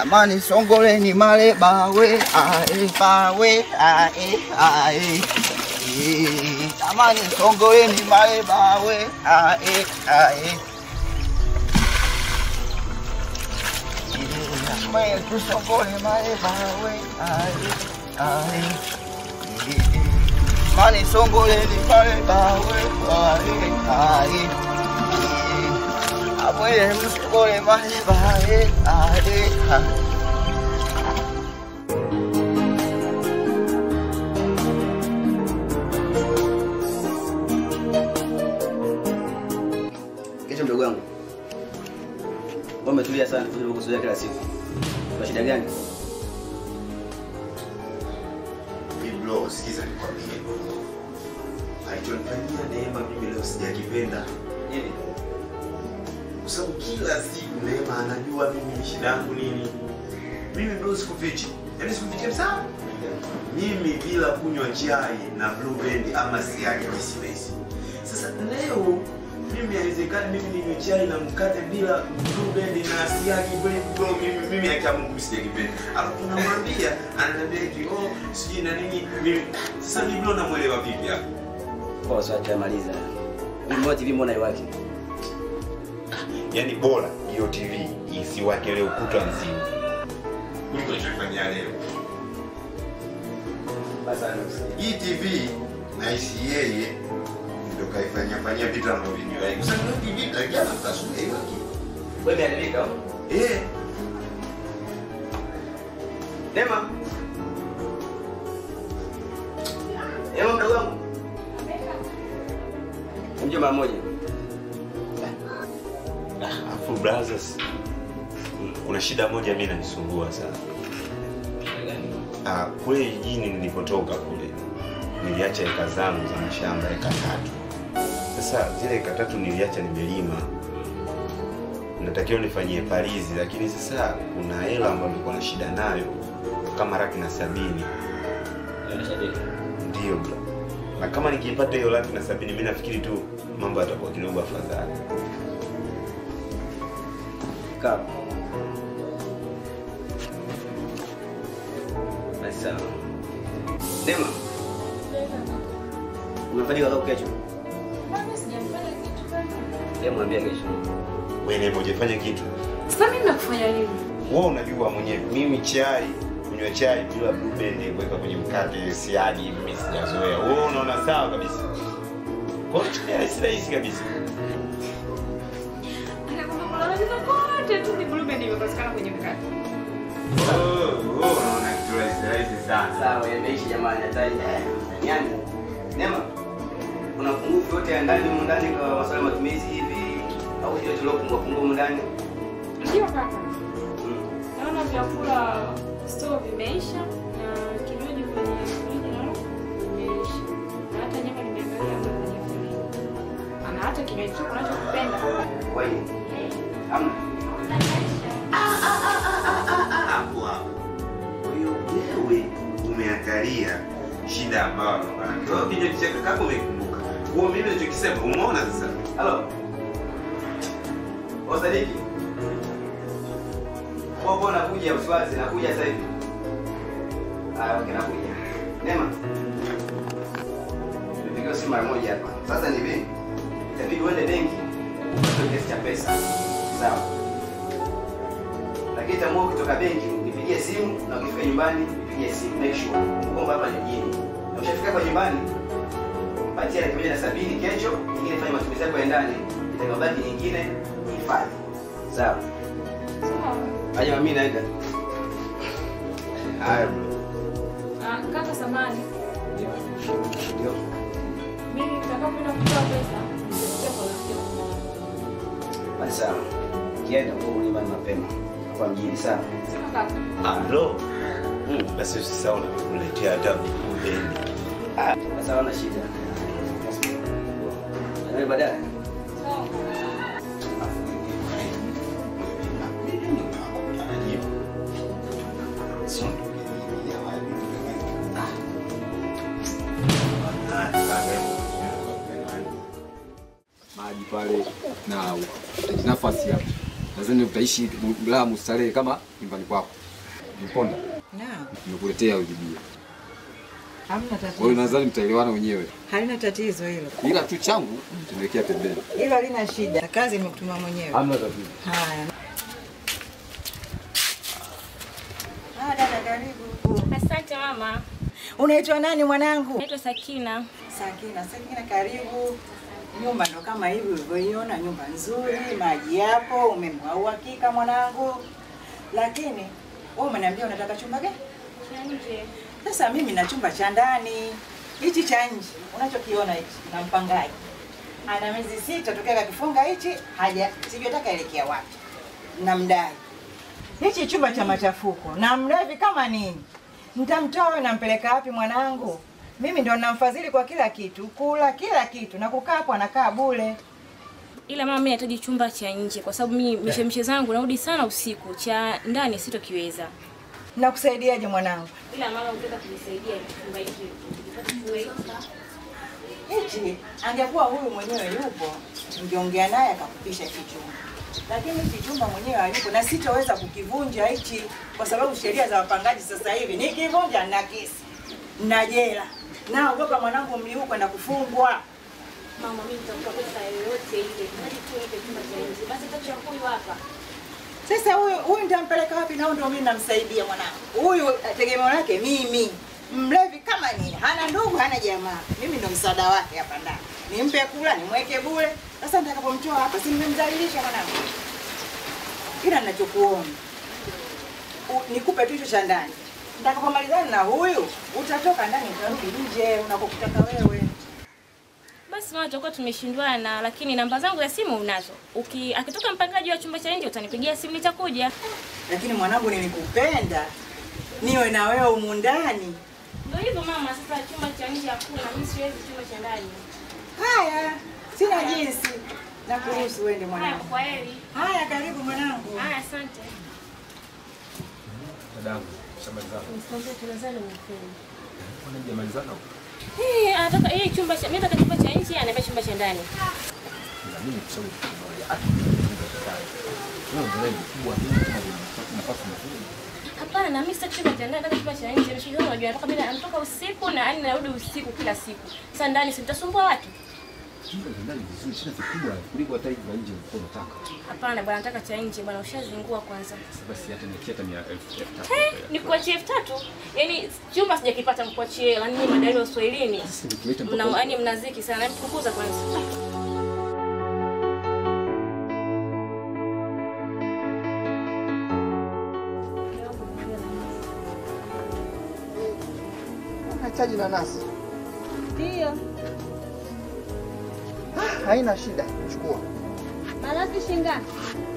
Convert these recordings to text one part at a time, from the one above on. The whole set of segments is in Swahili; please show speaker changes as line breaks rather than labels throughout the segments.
Jamani songoleni male bawe ae bawe ae ae. Eh, Jamani songoleni male bawe ae ae. Eh, Jamani tusongole male bawe ae ae. Eh, Jamani songoleni male bawe ae ae. Eh, Amwe msongole male bawe ae ae.
Kesho mdogo wangu. Wewe umetulia sana kuliko kuzoea kila siku. Kwa shida gani?
Bro, sikiza nikwambie. Alichonifanyia Neema mimi leo sijakipenda.
Hivi.
Kwa sababu kila siku Neema anajua mimi shida yangu nini. Mimi bro sikufichi. Yaani sikufichi kabisa. Mimi bila kunywa chai na Blue Band ama siagi mimi siwezi. Sasa leo mimi haiwezekani mimi ninywe chai na mkate bila Blue Band na siagi bro, bro mimi mimi haki ya Mungu sijakipenda. Alafu namwambia ananiambia eti oh sijui na nini mimi sasa mimi bro namuelewa vipi hapo?
Kwa sababu tamaliza. Mimi TV mbona iwaki?
Yaani bora hiyo TV isiwake leo kutwa nzima kuliko nilichofanyia leo.
Basi
Hii TV naishi yeye ndio kaifanyia fanyia vitu anavyovijua. Kwa sababu hiyo TV takia na mtasume hiyo kitu.
wewe umeharibika.
Eh,
Nema. Nema mdogo wangu. Mje mara moja.
afu brothers kuna shida moja mimi inanisumbua sana. Ah, kule jijini nilipotoka kule niliacha eka zangu za mashamba eka tatu. Sasa zile eka tatu niliacha nimelima, natakiwa nifanyie palizi, lakini sasa kuna hela ambayo nilikuwa na shida nayo kama laki na sabini ndio bro. Na kama nikiipata hiyo laki na sabini, mimi nafikiri tu mambo yatakuwa kidogo afadhali.
Kaa. Basi sawa. Nema. Umefanikiwa leo kesho? Leo mwambia kesho.
Wewe Neema, hujafanya kitu
Sasa mimi nakufanya nini?
wewe unajua mwenyewe, mimi chai kunywa chai bila blue band kuweka kwenye mkate siagi, mimi sijazoea. Wewe unaona sawa kabisa, kwa hiyo chai rahisi rahisi kabisa.
Anakwambia kulalamika kote tu ni blue band imepatikana kwenye mkate.
Oh, oh, unaona kitu rahisi rahisi sana.
Sawa, yameishi jamani, hata yani. Nema. Kuna pungufu yote ya ndani humu ndani kwa masuala ya matumizi hivi au ile tuliyopungua pungua humu ndani?
Ndio kaka.
Mm.
Naona vyakula store vimeisha na kinywaji kwenye friji nalo vimeisha. Na hata nyama nimeangalia hapo kwenye friji. Na hata kinywaji chako unachokipenda.
Kwa hiyo hamna.
Hapo hapo. Kwa hiyo wewe umeangalia shida ambayo anakuwa nayo. Kwa hiyo kinywaji chako kama umekumbuka. Kwa hiyo mimi nilichokisema umeona sasa.
Halo. Osadiki. Kwa kwa nakuja usiwazi, nakuja sasa hivi. Ah, okay, nakuja. Nema. Nipigiwa simu mara moja hapa. Sasa ni vipi? Itabidi uende benki upate kiasi cha pesa. Sawa. Lakini tamua ukitoka benki nipigie simu na ukifika nyumbani nipigie simu. Make sure kwamba hapa ni mjini. Na ukishafika kwa nyumbani patia laki moja na sabini kesho, nyingine fanya matumizi yako ya ndani, itakabaki nyingine hifadhi. Sawa.
Sawa.
Aje mimi naenda.
Haya bro.
Ah, kaka samani.
Ndio.
Mimi nitakapoenda kutoa pesa, nitakuja kwa rafiki yangu.
Basi sawa. Kienda kwa nyumbani mapema. Hapa mjini sawa.
Sawa kaka.
Ah, bro. Mm, basi usisahau na kuletea hata blue band.
Ah, basi hawana shida. Na baadaye.
Sawa.
maji pale na nafasi hapo. nadhani utaishi raha mustarehe kama nyumbani kwako. Mponda,
Naam,
nimekuletea huyu bibi.
hamna
Kwa hiyo
tatizo.
nadhani mtaelewana wenyewe,
Halina tatizo hilo.
ila tu changu tumewekea pembeni.
Hilo halina shida. Kazi nimekutuma mwenyewe.
Hamna tatizo.
Haya. Ah, dada karibu.
Asante mama.
Unaitwa nani mwanangu?
Naitwa Sakina.
Sakina, Sakina karibu. Nyumba ndo kama hivi ulivyoiona, nyumba nzuri, maji yapo, umeme wa uhakika mwanangu. Lakini wewe umeniambia unataka chumba gani?
Cha nje.
Sasa mimi na chumba cha ndani. Hichi cha nje unachokiona hichi na mpangaji ana miezi sita tokea kakifunga hichi, haja sijui ataka elekea wapi, na mdai hichi chumba cha machafuko na mlevi kama nini. Nitamtoa wewe nampeleka wapi mwanangu? Mimi ndo namfadhili kwa kila kitu, kula kila kitu, na kukaa hapo anakaa bure.
Ila mama, mimi nahitaji chumba cha nje kwa sababu mimi mishemishe zangu narudi sana usiku. Cha ndani sitokiweza.
Nakusaidiaje mwanangu?
Ila mama, unataka kunisaidia chumba hiki.
Hichi angekuwa huyu mwenyewe yupo, ningeongea naye akakupisha hichi chumba, lakini hichi chumba mwenyewe hayupo na sitoweza kukivunja hichi, kwa sababu sheria za wapangaji sasa hivi nikivunja na kesi na jela. Naogopa mwanangu mli huu kwenda kufungwa.
Mama, mimi nitakupa pesa yoyote ile. Hadi tu nipe chumba cha nje. Basi tacha huyu hapa.
Sasa huyu huyu nitampeleka wapi? Nao ndio mimi namsaidia mwanangu huyu, tegemeo lake mimi, mlevi kama nini, hana ndugu, hana jamaa. Mimi ndo msaada wake hapa ndani, nimpe kula, nimweke bure. Sasa nitakapomtoa hapa, si nimemdhalilisha mwanangu? Kila ninachokuona u- nikupe tu hicho cha ndani. Nitakapomalizana na huyu, utatoka ndani, utarudi nje unakokutaka wewe.
Basi mama, tutakuwa tumeshindwana, lakini namba zangu za simu unazo. Uki akitoka mpangaji wa chumba cha nje utanipigia simu nitakuja.
Lakini mwanangu, nilikupenda niwe na wewe humu ndani.
Ndio hivyo mama, sasa chumba cha nje hakuna. Mimi siwezi chumba cha ndani.
Haya, sina jinsi, nakuruhusu uende
Haya,
mwanangu.
kwa heri.
Haya, karibu mwanangu.
Haya, asante.
Dadangu, shamalizana.
Msikwambie tunazana mkweli.
Mbona hujamalizana?
Eh, anataka yeye chumba cha mimi nataka chumba cha nje, ananiambia chumba cha ndani.
Ila mimi nikushauri kitu kimoja. Hata ukifunga kitanda. Wewe ndio wewe mkubwa, mimi kama ni nafasi nzuri.
Hapana, mimi sitaki chumba cha ndani, nataka chumba cha nje. Mshikaji wangu unajua anatoka bila anatoka usiku na yani narudi usiku kila siku. Sasa ndani si nitasumbua watu?
Chumba cha ndani vizuri, tena kikubwa kuliko hata hivi nje ulikuwa unataka.
Hapana bwana, nataka cha nje bwana, ushazingua kwanza.
Sasa basi hata nikia hata mia elfu elfu tatu.
Eh, nikuachie elfu tatu? Yaani chumba sijakipata mkuachie, yaani nyinyi madai wa Uswahilini.
Sasa nikileta
Mna
mpaka
yaani mnaziki sana, mfukuza kwanza.
Unahitaji nanasi?
Ndio.
Ah, haina shida, chukua.
Malazi shingapi?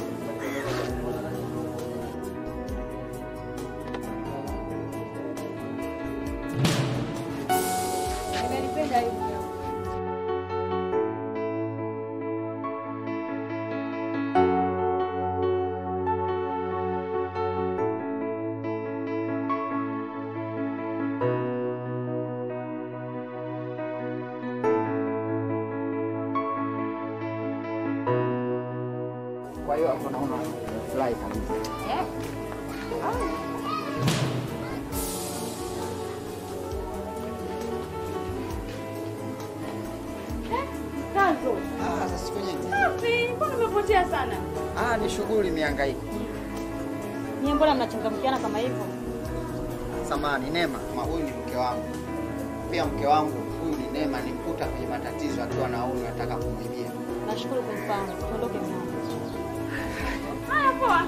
Nimelipenda hivi.
Kwa hiyo hapo naona fly kabisa.
Kanzo.
Ah, sasa siku nyingi.
Safi. Mbona umepotea sana?
Ah, ni shughuli mihangaiko.
Nyie mbona mnachangamkiana kama hivyo?
Samani, Neema, ma huyu ni mke wangu. Pia mke wangu huyu ni Neema, nimkuta kwenye matatizo akiwa na huyu nataka kumwibia.
Nashukuru kunifahamu. Tuondoke mwanangu. Haya poa.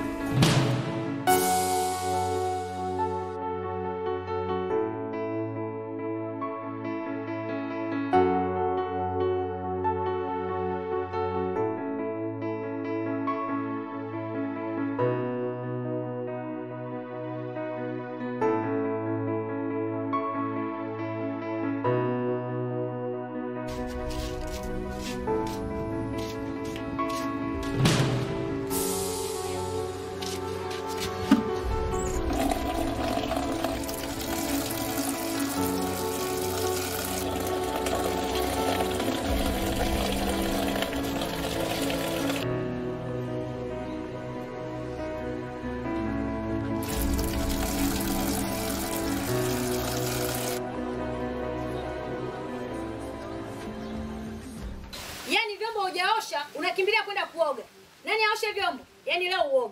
hujaosha unakimbilia kwenda kuoga. Nani aoshe vyombo? Yaani leo uoge.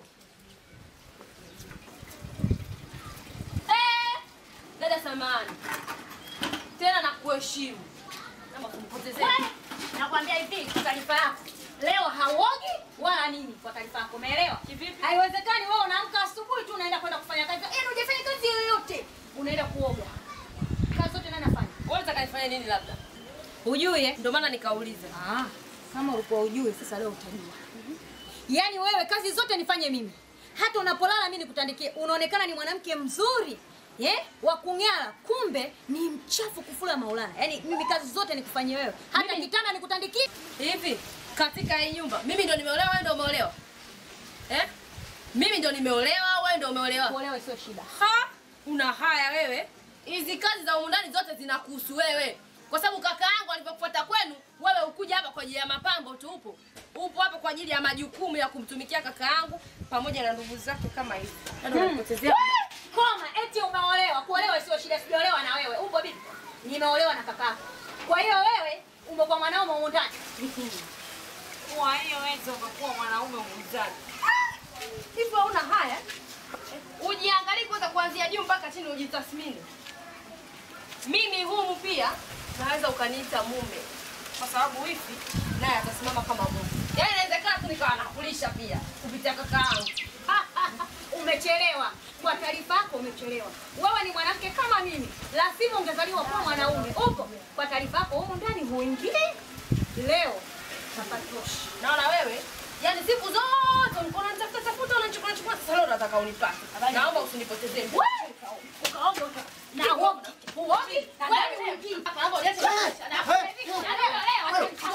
Eh, dada samani tena nakuheshimu Naomba kunipotezea.
Wewe, Nakwambia hivi kwa taarifa yako. Leo hauogi wala nini kwa taarifa yako. Umeelewa?
Kivipi?
Haiwezekani wewe unaamka asubuhi tu unaenda kwenda kufanya kazi. Yaani hujafanya kazi yoyote. Unaenda kuoga. Kazi zote nani anafanya?
Wewe unataka nifanye nini labda? Hujui eh? Ndio maana nikauliza.
Ah, kama ulikuwa ujue sasa leo utajua. Yaani wewe kazi zote nifanye mimi. Hata unapolala mimi nikutandikie. Unaonekana ni mwanamke mzuri. Eh? Wa kung'ara, kumbe ni mchafu kufula Maulana. Yaani mimi kazi zote nikufanyie wewe. Hata kitanda nikutandikie.
Hivi katika hii nyumba mimi ndo nimeolewa, wewe ndo umeolewa? Eh? Mimi ndo nimeolewa, wewe ndo umeolewa?
Kuolewa sio shida.
Ha, una haya wewe. Hizi kazi za humu ndani zote zinakuhusu wewe, kwa sababu kaka yangu alivyokufuata kwenu, wewe ukuja hapa kwa ajili ya mapambo tu, upo upo hapa kwa ajili ya majukumu ya kumtumikia kaka yangu pamoja na ndugu zake kama hivi. Ndio unapotezea
Wewe, Koma, eti umeolewa. Kuolewa sio shida. Sijaolewa na wewe. Upo bibi? Nimeolewa na kakako. Kwa hiyo wewe umo kwa mwanaume humu ndani.
Kwa hiyo wewe ukakuwa mwanaume muuzaji. Hivyo una haya? Ujiangalie kwanza kuanzia juu mpaka chini ujitathmini. Mimi humu pia naweza ukaniita mume. Kwa sababu wifi naye atasimama kama mume. Yaani inawezekana tu nikawa nakulisha pia kupitia kaka yangu.
Umechelewa. Kwa taarifa yako umechelewa. Wewe ni mwanamke kama mimi. Lazima ungezaliwa kuwa mwanaume. Upo? Kwa taarifa yako humu ndani huingii. Leo tapatoshi.
Naona wewe Yaani siku zote ulikuwa unanitafuta tafuta unachukua chukua sasa leo unataka unipate. Naomba usinipotezee. muda.
Ukaoga uka. Na uoga. Uogi? Wewe uogi.
Naomba uniache maisha. Na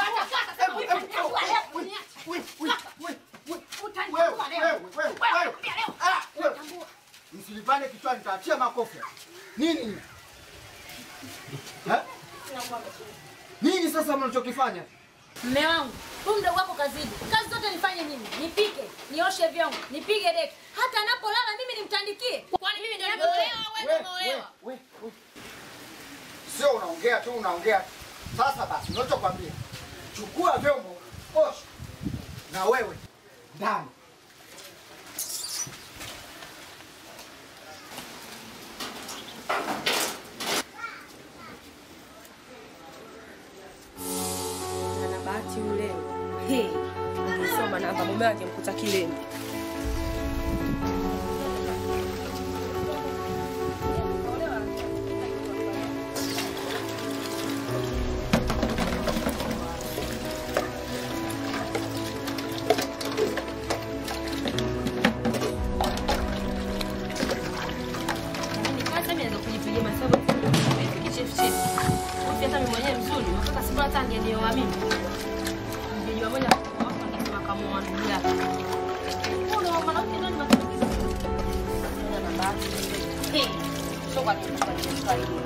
Msilipane kichwani, nitaachia makofi. Nini? Eh? Nini sasa mnachokifanya?
Mme wangu, huyu mdogo wako kazidi. Kazi zote nifanye mimi. Nipike, nioshe vyombo, nipige deki. Hata anapolala mimi nimtandikie.
Kwani mimi ndio nimeolewa wewe ndio umeolewa?
we, we. Sio unaongea tu unaongea tu. Sasa basi, unachokwambia chukua vyombo, osha na wewe ndani.
na bahati yule hey, amesoma namba mume wake mkuta kileni. Lakini kwanza mimi naweza kujipigia mahesabu vipi kichefuchefu. Ufi hata mimi mwenyewe mzuri, mpaka siku hata angenioa mimi. Ningejua moja kwa moja ningesema kama ndugu yake. Mbona mwanamke nani matumizi? Ndio na bahati. Hey, sio kwa nini kwa nini?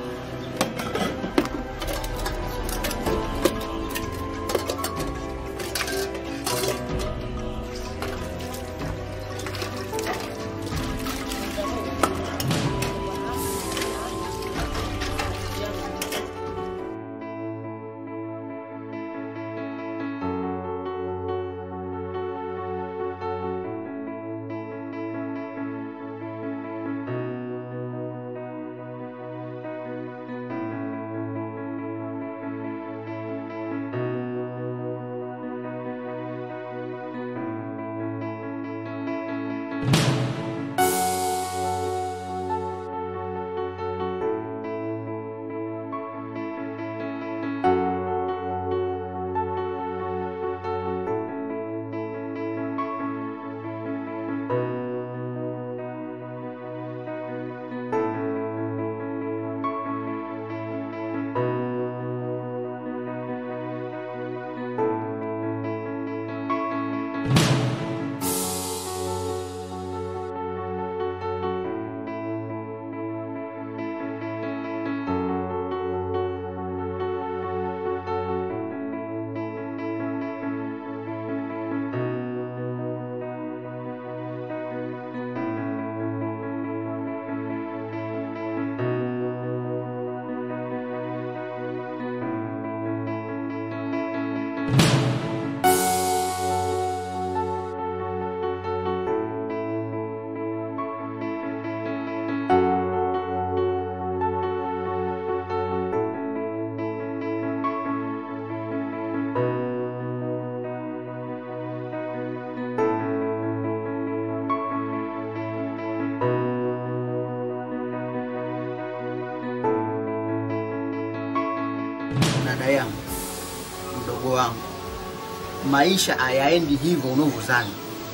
mdogo wangu, maisha hayaendi hivyo unavyozani.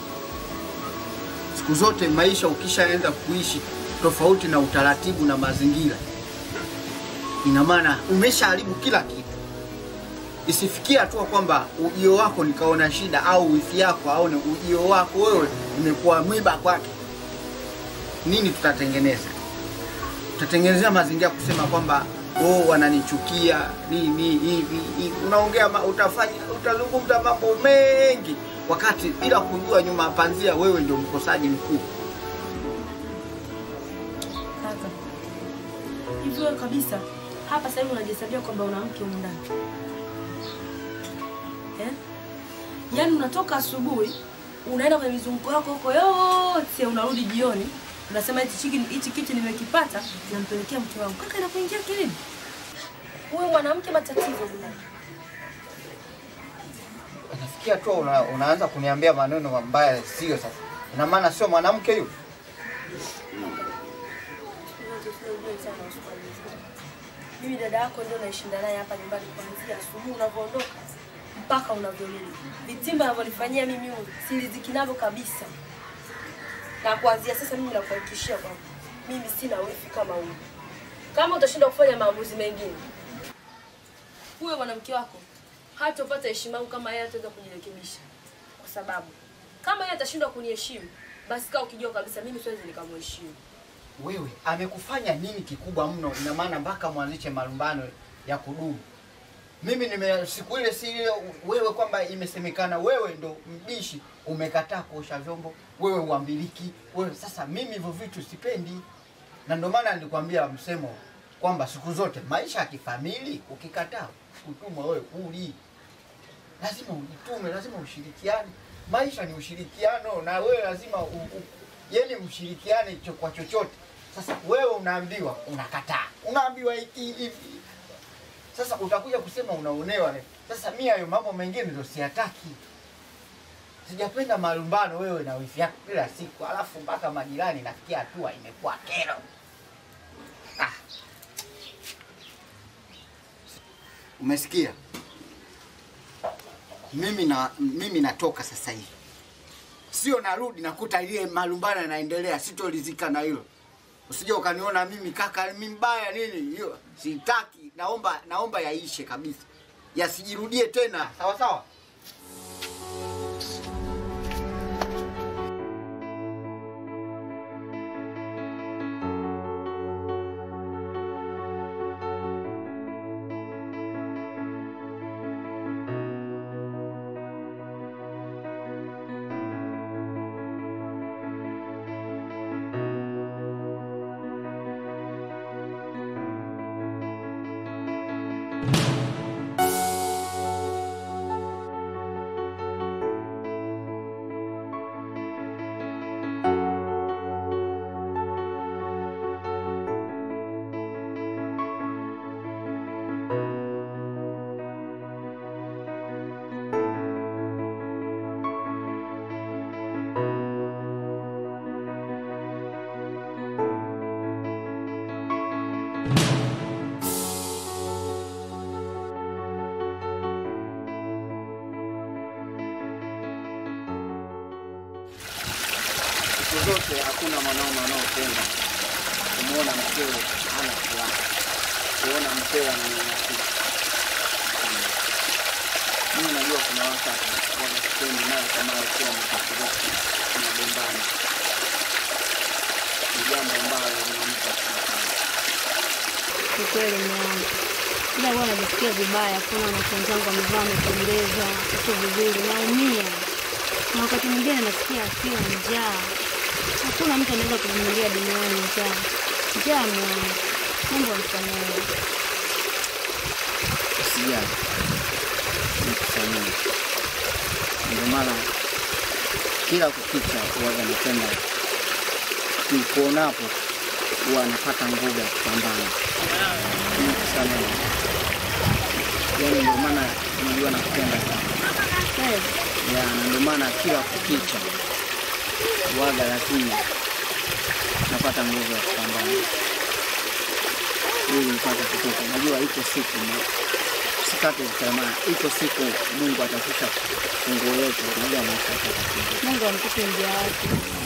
Siku zote maisha ukishaanza kuishi tofauti na utaratibu na mazingira, ina maana umeshaharibu kila kitu. Isifikie hatua kwamba ujio wako nikaona shida au wifi yako aone ujio wako wewe umekuwa mwiba kwake. Nini tutatengeneza? Tutatengenezea mazingira kusema kwamba oh, wananichukia nini hivi hivi. Unaongea ma, utafanya utazungumza mambo mengi wakati bila kujua nyuma ya panzia wewe ndio mkosaji mkuu.
Kaka, hivi wewe kabisa hapa sasa hivi unajihesabia kwamba una mke humu ndani eh? Yaani unatoka asubuhi unaenda kwenye mizunguko yako huko yote, unarudi jioni unasema hichi chiki- hichi kitu nimekipata, nampelekea mke wangu. Kaka, inakuingia kilini? Huyu mwanamke matatizo bwana.
Nafikia tu una, unaanza kuniambia maneno mabaya sio sasa. Ina maana sio mwanamke yule.
Mimi dada yako ndio naishinda naye hapa nyumbani kuanzia asubuhi unavyoondoka mpaka unavyorudi. Vitimba anavyonifanyia mimi huyu siliziki navyo kabisa. Na kuanzia sasa mimi nakuhakikishia kwamba mimi sina wifi kama huyu. Kama utashindwa kufanya maamuzi mengine, huyo mwanamke wako hatopata heshima yangu kama yeye ataweza kujirekebisha, kwa sababu kama yeye atashindwa kuniheshimu, basi kaa ukijua kabisa mimi siwezi nikamheshimu.
Wewe amekufanya nini kikubwa mno? Ina maana mpaka mwanzishe malumbano ya kudumu. Mimi nime siku ile si ile wewe kwamba imesemekana wewe ndo mbishi, umekataa kuosha vyombo, wewe uambiliki, wewe sasa. Mimi hivyo vitu sipendi, na ndio maana nilikwambia msemo kwamba siku zote maisha ya kifamili, ukikataa kutumwa wewe uli, lazima ujitume, lazima ushirikiane. Maisha ni ushirikiano, na wewe lazima u, u, yani mshirikiane cho, kwa chochote. Sasa wewe unaambiwa unakataa, unaambiwa hiki hivi, sasa utakuja kusema unaonewa. Sasa mi hayo mambo mengine ndio siyataki. Sijapenda malumbano wewe na wifi yako kila siku, alafu mpaka majirani nafikia hatua imekuwa kero. Ah. Umesikia? Mimi na mimi natoka sasa hivi, sio narudi nakuta ile malumbano yanaendelea, sitolizika na hilo. Usije ukaniona mimi kaka mimi mbaya nini, hiyo sitaki. Naomba naomba yaishe kabisa, yasijirudie tena, sawa sawa. Siku zote hakuna mwanaume anaopenda kumwona mkewe hana furaha, kuona mkewe ananyanyasika. Mimi najua kuna wakati wanaspendi nayo kama wakiwa wamekasirika, tunagombana, ni jambo ambalo linampa shida sana.
Ni kweli mwanangu, ila huwa najisikia vibaya kuona wanafunzi wenzangu wamevaa wamependeza, uko vizuri, naumia na wakati mwingine nasikia hasira, njaa. Hakuna mtu anaweza kuvumilia duniani njaa. Njaa mwanangu, Mungu amsamehe.
Usijali, nikusamehe. Ndio maana kila kukicha huwaga napenda nikuonapo, huwa napata nguvu ya kupambana. Nikusamehe, yaani ndio maana unajua nakupenda sana
Kweli,
ya, na ndio maana kila kukicha huwaga lazima napata nguvu ya kupambana ili nipate kutoka. Najua iko siku na usikate tamaa, iko siku Mungu atashusha funguo yetu, unajua maisha yatakuwa.
Mungu amtupe mja wake.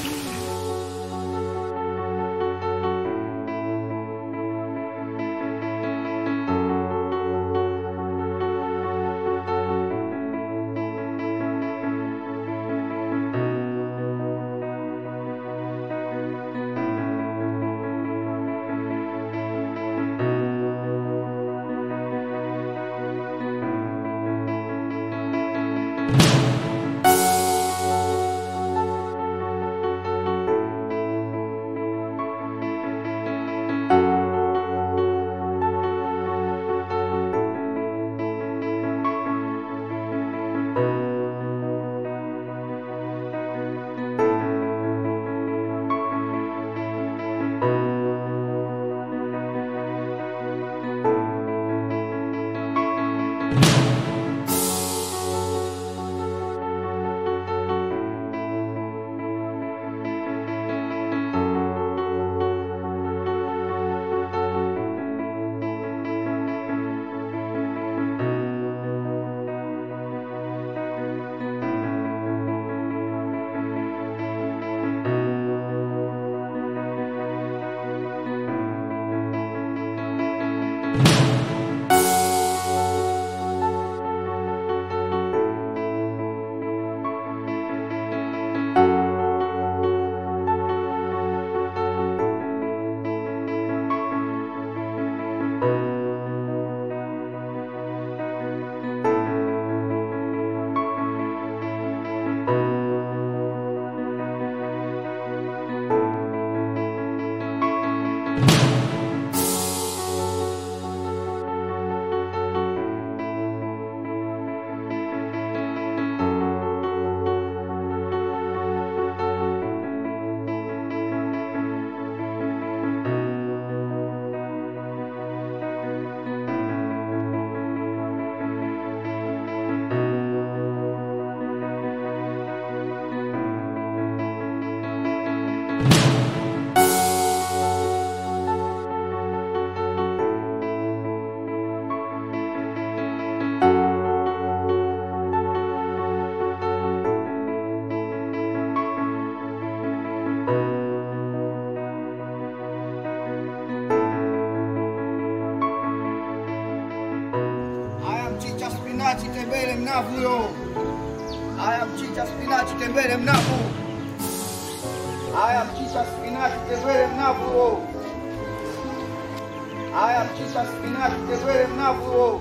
Haya mchicha spinachi tembele mnavu yo. Haya mchicha spinachi tembele mnavu. Haya mchicha spinachi tembele mnavu yo. Haya mchicha spinachi tembele mnavu yo.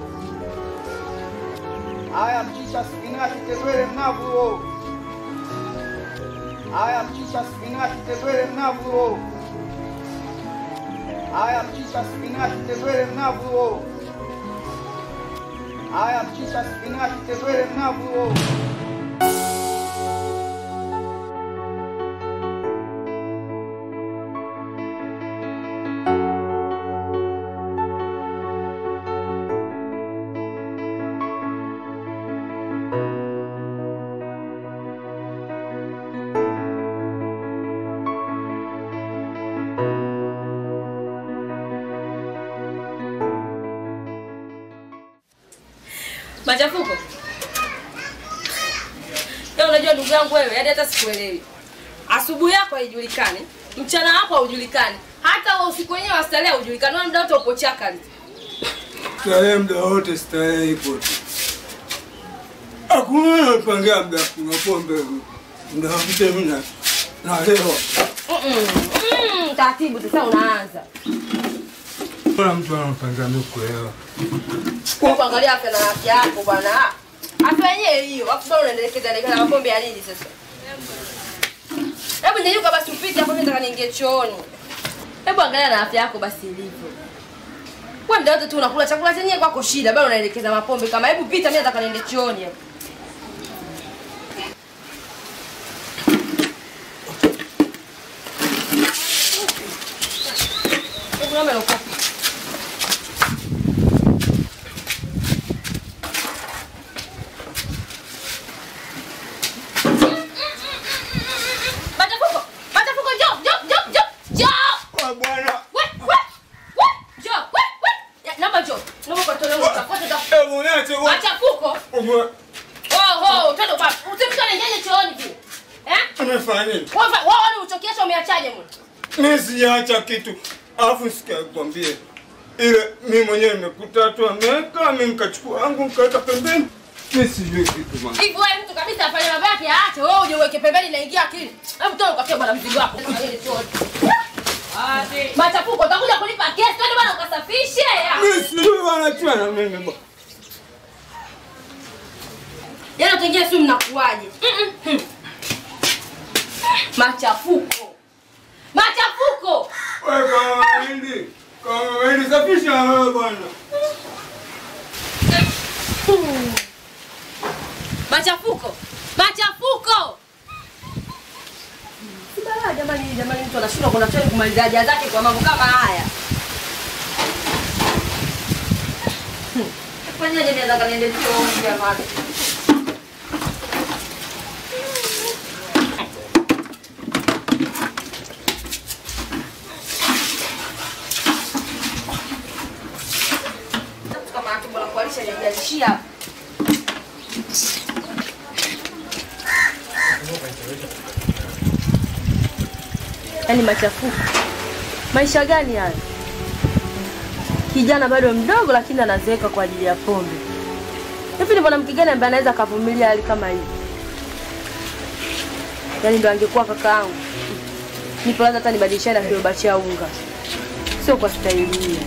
Haya mchicha spinachi tembele mnavu yo. Haya mchicha spinachi tembele mnavu yo. Haya mchicha spinachi tembele mnavu yo. Haya mchicha spinachi tembele mnavu yo.
Machafuko. Leo unajua ndugu yangu wewe, hadi hata sikuelewi. Asubuhi yako haijulikani, mchana wako haujulikani, hata wa usiku wenyewe wa starehe haujulikani, wewe muda wote upo chakali.
Starehe muda wote, starehe ipo tu. Hakuna napangia muda kunywa pombe, muda wote mimi na nalewa.
Mm-mm. Mm, taratibu sasa unaanza.
Kuna mtu anapangia mimi kulewa.
Kwa kuangalia afya na afya yako bwana. Afya yenyewe hiyo, afu bado unaendelekeza endelekeza na mapombe ya nini sasa? Hebu nyanyuka basi upite hapo, mimi nataka niingie chooni. Hebu angalia na afya yako basi ilivyo. Wewe muda wote tu unakula chakula chenyewe kwako shida, bado unaelekeza mapombe kama hebu pita, mimi nataka niende chooni hapo. Hebu naomba ukope. Machafuko! Machafuko njoo, njoo, njoo, njoo, njoo!
Bwana,
We, we, we, njoo, we, we. Ya, Naomba njoo. Naomba kwa toleo utafuta utafuta.
hebu niache bwana.
Oho, twende baba. Usimtu anaingiaje chooni vile? Eh?
Amefanya nini?
Wewe wewe ulichokiacha umeachaje mwana?
Mimi sijaacha kitu. Alafu sikia kwambie. Ile mimi mwenyewe nimekuta tu ameweka, mimi nikachukua wangu nikaweka pembeni. Mimi sijui kitu bwana.
Hivi wewe mtu kabisa afanye mambo yake aache, wewe uje uweke pembeni na ingia akili. Hebu toa ukafia bwana mzigo wako. Ile chooni. Machafuko utakuja kulipa kesi, twende bwana ukasafishe.
Mimi sijui wanachua na mimi bwana.
Yaani utaingia simu mnakuaje? Mm-mm. Machafuko. Machafuko.
Wewe kama mahindi. Kama mahindi safisha wewe bwana.
Machafuko. Machafuko. Sibala jamani, jamani mtu anashindwa kuna choni kumaliza haja zake kwa mambo kama haya. Hmm. Fanyaje naweza kaniende chuo jamani? kama tumbo la kualisha haijalishia. Yaani machafuko. Maisha gani hayo? Kijana bado mdogo lakini anazeeka kwa ajili ya pombe. Hivi ni mwanamke gani ambaye anaweza akavumilia hali kama hii? Yaani ndo angekuwa kaka yangu. Nipo lazima hata nibadilishane na kiroba cha unga. Sio kwa staili hii.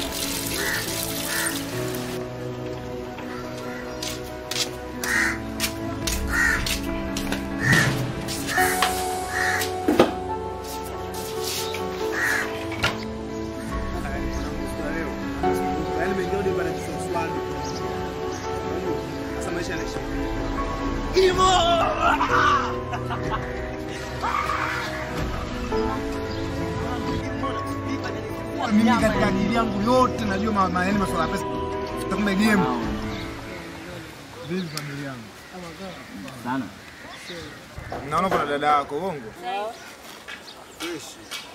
Yaani mengi yao ndio bana kiswaswali. Sasa maisha yanaisha. Mimi katika akili yangu yote najua ma- ma- yaani masuala ya pesa. Kumbe game. Vipi familia yangu?
Sana.
Naona kuna dada yako uongo. Fresh.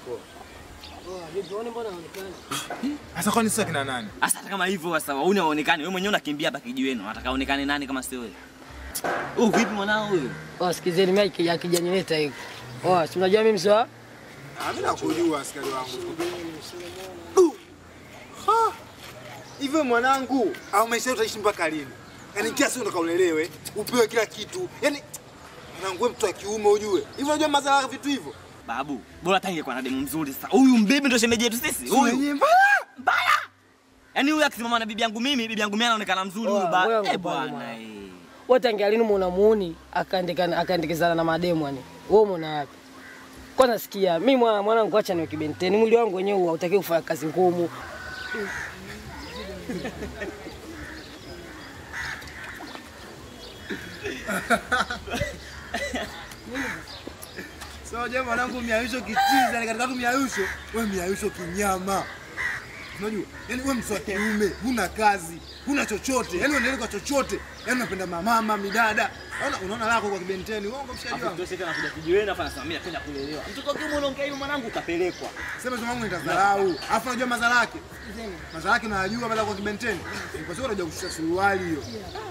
Sasa kwani sasa kina nani?
Sasa hata kama hivyo sasa wauni haonekani. Wewe mwenyewe unakimbia hapa kijiweni. Unataka aonekane nani kama sio wewe? Oh, vipi mwanao huyo?
Oh, sikizeni mimi ya kijani leta hiko. Oh, si unajua mimi sio?
Ah, mimi nakujua askari wangu. Du! Ha! Hivyo mwanangu, au maisha yetu utaishi mpaka lini? Yaani kila siku unataka ulelewe, upewe kila kitu. Yaani mwanangu wewe mtu wa kiume ujue. Hivyo unajua madhara ya vitu hivyo?
Babu, bora hata ingekuwa na demu mzuri sasa. Huyu mbibi ndio shemeji yetu sisi.
Huyu
Huyu.
yenyewe mbaya.
Mbaya. Yaani huyu akisimama na bibi yangu mimi, bibi yangu mimi anaonekana mzuri huyu
Oh,
ba.
wewe
Eh
ngubali
bwana.
mwana.
eh.
Wote angealini muona muuni akaandika akaandikizana na mademu yani. Wewe umeona wapi? Kwanza sikia, mimi mwana mwanangu acha niwe kibenteni. Mwili wangu wenyewe hautaki kufanya kazi ngumu.
So unajua mwanangu miayusho kitiza, ni katika tu miayusho, wewe miayusho kinyama. Unajua? Yaani wewe mtu wa kiume, huna kazi, huna chochote. Yaani unaendelea kwa chochote. Yaani unapenda mamama, midada. Unaona unaona lako kwa kibenteni. Uongo mshikaji
Hapo
wangu.
ndio sasa anakuja kijiweni afa anasema mimi napenda kulelewa. Mtoto wa kiume unaongea hivyo mwanangu utapelekwa.
Sema tu wangu nitadharau. Alafu unajua madhara yake. Madhara yake unayajua baada kwa kibenteni. Ni kwa sababu unajua kushusha suruali hiyo.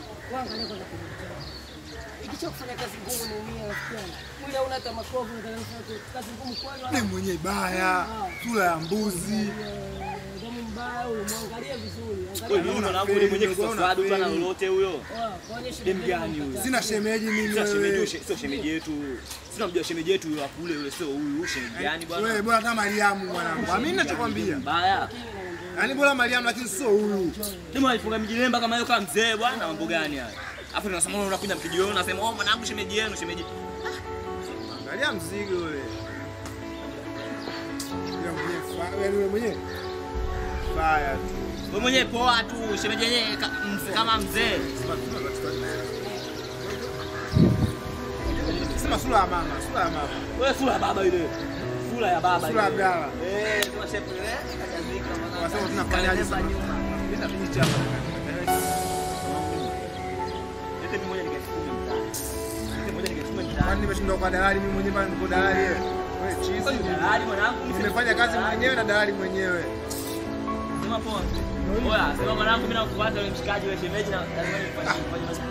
Ikicha kufanya kazi ngumu naumia rafiki yangu. Mwili hauna hata makovu ndio kazi ngumu kwani.
Ni mwenye baya, sura ya mbuzi.
Damu mbaya umwangalie vizuri.
Wewe ni mwanangu ni mwenye kiswaswadu tu ana lolote huyo.
Kaonyesha
Dem gani huyo?
Sina shemeji mimi
Sio shemeji,
wewe.
sio shemeji yetu. Sina mjua shemeji yetu yule wa kule yule sio huyu shemeji gani bwana?
Wewe bora kama Mariamu mwanangu. Mimi ninachokwambia.
Mbaya.
Yaani bora Mariamu lakini sio huyu.
Demu alifunga mijilemba kama hiyo kama mzee bwana, mambo gani haya? Afu tunasema unakuja mkijioni unasema oh mwanangu shemeji yenu shemeji.
Angalia mzigo ule. Yule mwenyewe fa- yaani yule mwenyewe. Baya tu.
Wewe mwenyewe poa tu, shemeji yenyewe ka- mzee- kama mzee.
Sema sura ya mama, sura ya mama.
Wewe sura ya baba ile. Sura ya baba
Sura ya
ile.
Abdalla.
Eh, sura shepu ile kajazika mwanangu.
Wasema tunafanyaje sasa? Leta picha hapa.
Lete mimi moja nikaisukume mtaani. Lete moja nikaisukume mtaani.
Kwani nimeshindwa kwa dalali mimi mwenyewe bado niko dalali wewe. Wewe chizi.
Dalali mwanangu,
Nimefanya kazi mwenyewe na dalali mwenyewe.
Sema poa.
Oya, sema mwanangu mimi nakufuata yule mshikaji yule shemeji na lazima nifanye nifanye basi.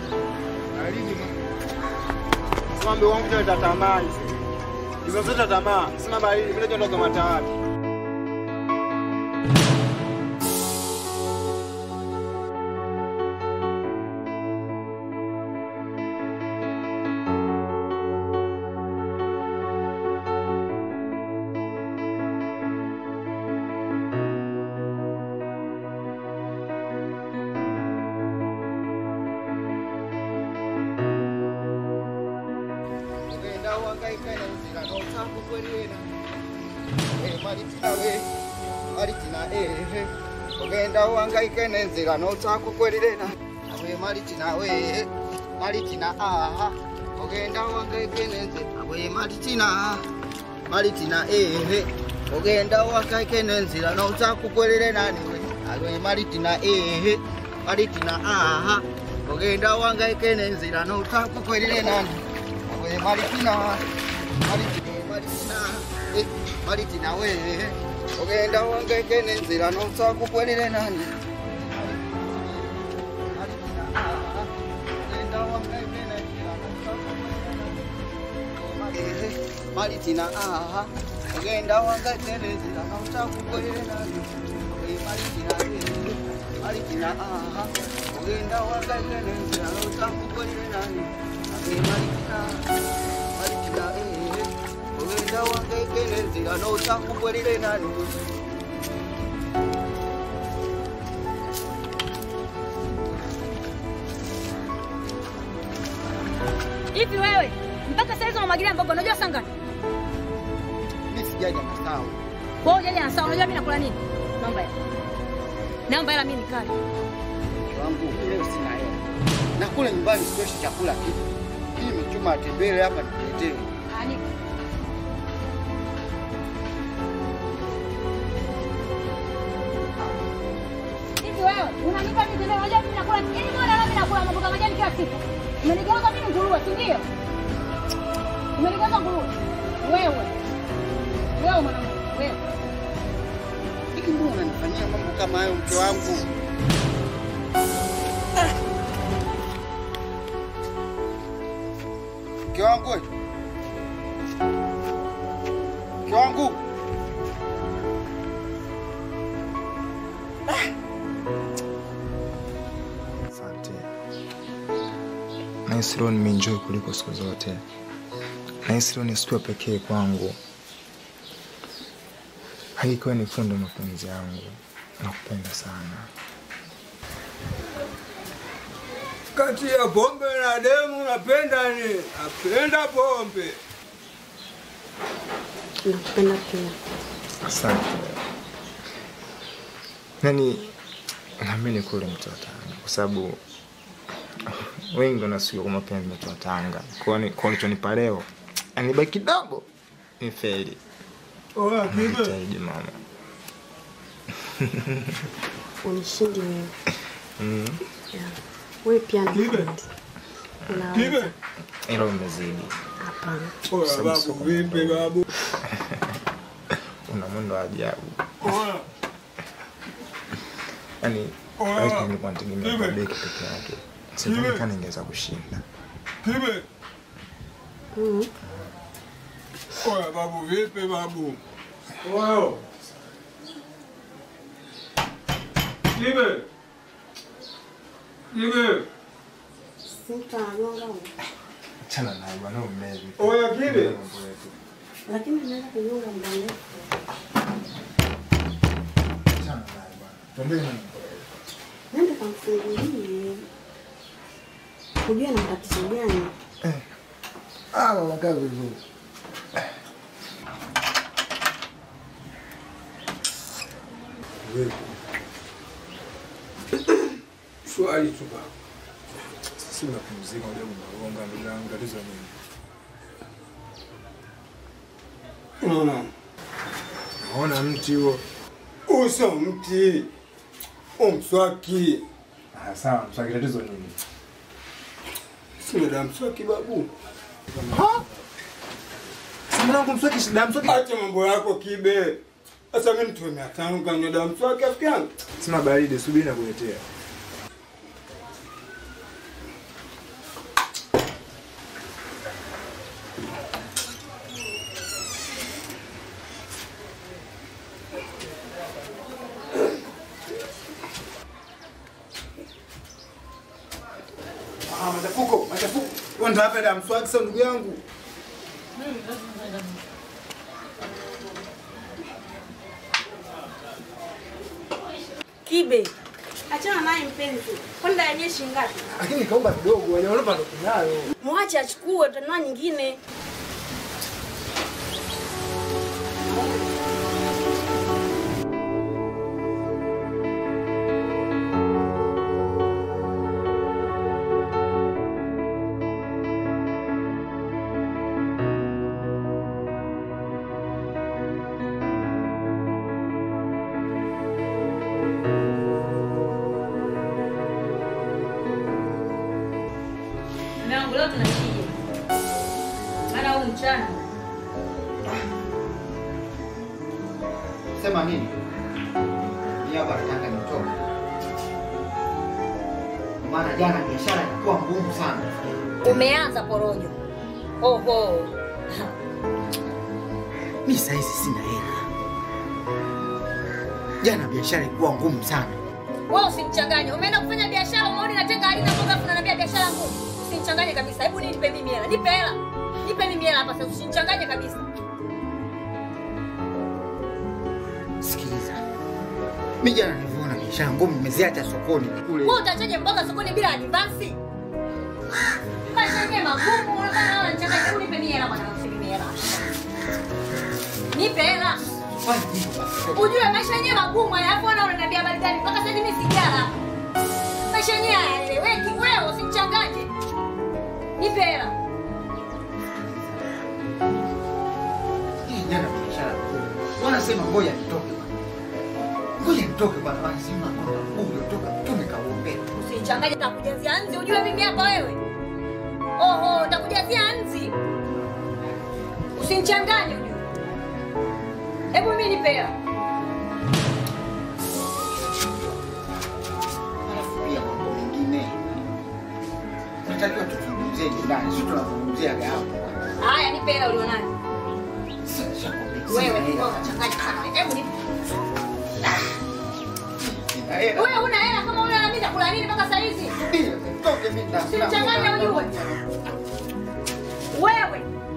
Sema mbe wangu tena tamaa hizi. Hizo zote tamaa. Sema bali mimi ndio ndo kama tawati.
Ugenda wangaika na nzira n'otaku kwerera. Eh, Maritina we, Maritina eh. Ugenda wangaika n'enzira n'otaku kwerera. We Maritina we, Maritina ah. Ugenda wangaika n'enzira we Maritina. Maritina eh. Ugenda wangaika n'enzira n'otaku kwerera nani we. Alwe Maritina eh. Maritina ah. Ugenda wangaika n'enzira n'otaku kwerera nani. we Maritina, Maritina, Maritina, eh, Maritina we, ogenda wangeke nenzira nosa kukwelile nani? Maritina, ah, ogenda wangeke nenzira nosa kukwelile nani? Maritina, ah, ogenda wangeke nenzira nosa kukwelile nani? Eh, Maritina, eh, Maritina, ah, ogenda wangeke nenzira nosa kukwelile nani? Eh, Maritina, Maritina, eh, ogenda wangeke nenzira nosa kukwelile nani?
Hivi wewe mpaka saizi unamwagilia mboga, unajua saa ngapi?
Mimi sijaja na sawa.
Wewe hujaja na saa, unajua mimi nakula nini? Naomba hela. Naomba hela mimi nikale.
wangu leo sina hela. Na kule nyumbani sitoshi chakula kitu. Hii nimechuma tembele hapa nikuletee.
Ani. Hivi wewe unanipa mimi tena, unajua mimi nakula yaani mbona leo mimi nakula mboga majani kila siku? Umenigeuza mimi nguruwe, si ndio? Umenigeuza nguruwe. Wewe. Wewe mwanangu, wewe.
Hiki mbona unanifanyia mambo kama hayo mke wangu? Mke wangu we. Mke wangu.
Asante. Nahisi leo nimeenjoy kuliko siku zote. Nahisi leo ni siku ya pekee kwangu. Hakika wewe ni fundo mapenzi yangu. Nakupenda sana.
Kati ya pombe na demu napenda ni napenda pombe.
Nakupenda pia.
Asante. Yaani naamini kule mtu wa Tanga kwa sababu wengi wanasikia kwa mapenzi mtu wa Tanga. Kwa ni kwa ulichonipa leo, yani baki kidogo ni feli.
Oya kibe.
Jitahidi mama.
Unishindi wewe.
Mm.
Yeah. Wewe pia nakupenda. Unaweza.
Hilo umezidi.
Hapana.
Oya
Sababu
babu
sio
vipi babu?
Una mwendo wa ajabu.
Oya.
Yaani
Oya.
wewe nilikuwa nategemea
Kibe.
kwa beki peke yake. Sidhani
Kibe.
kama ningeweza kushinda.
Kibe.
Mm.
Oya babu vipi babu? Oya. Kibe. Kibe.
Sitagonga wewe.
Achana naye bwana umevi.
Oya Kibe.
Lakini naweza kunyonga muda mrefu.
Tuendelee na
Nenda kamfungulie. Kujua na matatizo gani?
Ah, wakaa vizuri.
Swali tu baba.
Si unapumzika unajua unagonga ndugu yangu tatizo nini?
Unaona?
Naona mti huo.
Uso mti. Umswaki.
Ah, sawa, mswaki tatizo nini?
Sina damu mswaki babu.
Si mwanangu mswaki shida mswaki.
Acha mambo yako kibe. Sasa mimi nitoe mia tano kanywe dawa mswaki rafiki yangu.
Sina baridi, subiri nakuletea.
Ah, machafuko, machafuko. Wewe ndio hapa damu swaki sasa ndugu yangu.
Kibe. Achana naye mpenzi. Kwani dada yenyewe shilingi ngapi?
Lakini kaomba kidogo, wenye unaomba ndo kunayo.
Mwache achukue utanunua nyingine.
Mume wangu leo tunashije. Maana huu mchana
Sema nini? Ni hapa nataka nitoke. Maana jana biashara ilikuwa ngumu sana.
umeanza porojo. Oho.
Mimi sasa hizi sina hela. Jana biashara ilikuwa ngumu sana.
Wewe usinichanganye. Umeenda kufanya biashara, umeona inatenga halina mboga, afu unaniambia biashara ngumu. Usinichanganye kabisa. Hebu nipe mimi hela. Nipe hela. Nipe mimi hela hapa sasa. Usinichanganye kabisa.
Sikiliza. Mimi jana nilivyoona biashara ngumu nimeziacha sokoni kule.
Wewe utachaje mboga sokoni bila advance? Maisha yenyewe magumu, unataka wala nichanganye. Hebu nipe mimi hela bwana, nipe mimi hela. Nipe hela. Ujue maisha yenyewe magumu haya, hapo na unaniambia habari gani? Mpaka sasa hivi mimi sijala. Maisha yenyewe hayaeleweki. Wewe usinichanganye. Nipe hela.
Hii jana biashara ngumu. Wanasema ngoja nitoke bwana. Ngoja nitoke bwana. Wanasema ngoja nitoke. Tume kaombe.
Usinichanganye nitakujazia nzi ujue mimi hapa wewe. Oho, nitakujazia nzi. Usinichanganye ujue. Hebu mimi nipe hela.
Alafu pia mambo mengine. Tunatakiwa tuzungumzie ndani, sio tunazungumzia gapo.
Haya, nipe hela ulionayo. Wewe wewe unachanganya sana. Hebu nipe. Wewe una hela kama una hela mimi nitakula nini mpaka saa hizi?
Toke mimi na.
Usinichanganye ujue. Wewe.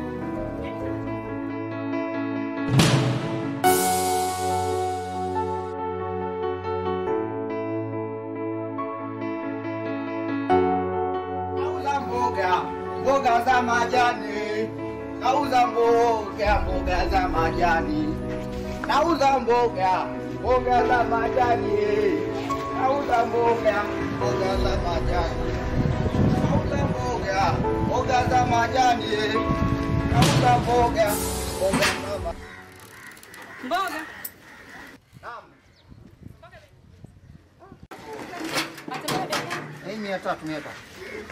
Nauza mboga, mboga za majani. Nauza mboga, mboga za majani. Nauza mboga, mboga za majani. Nauza mboga, mboga za majani. Nauza mboga, mboga za majani. Nauza mboga, mboga za majani.
Mboga.
Hii mia tatu mia tatu.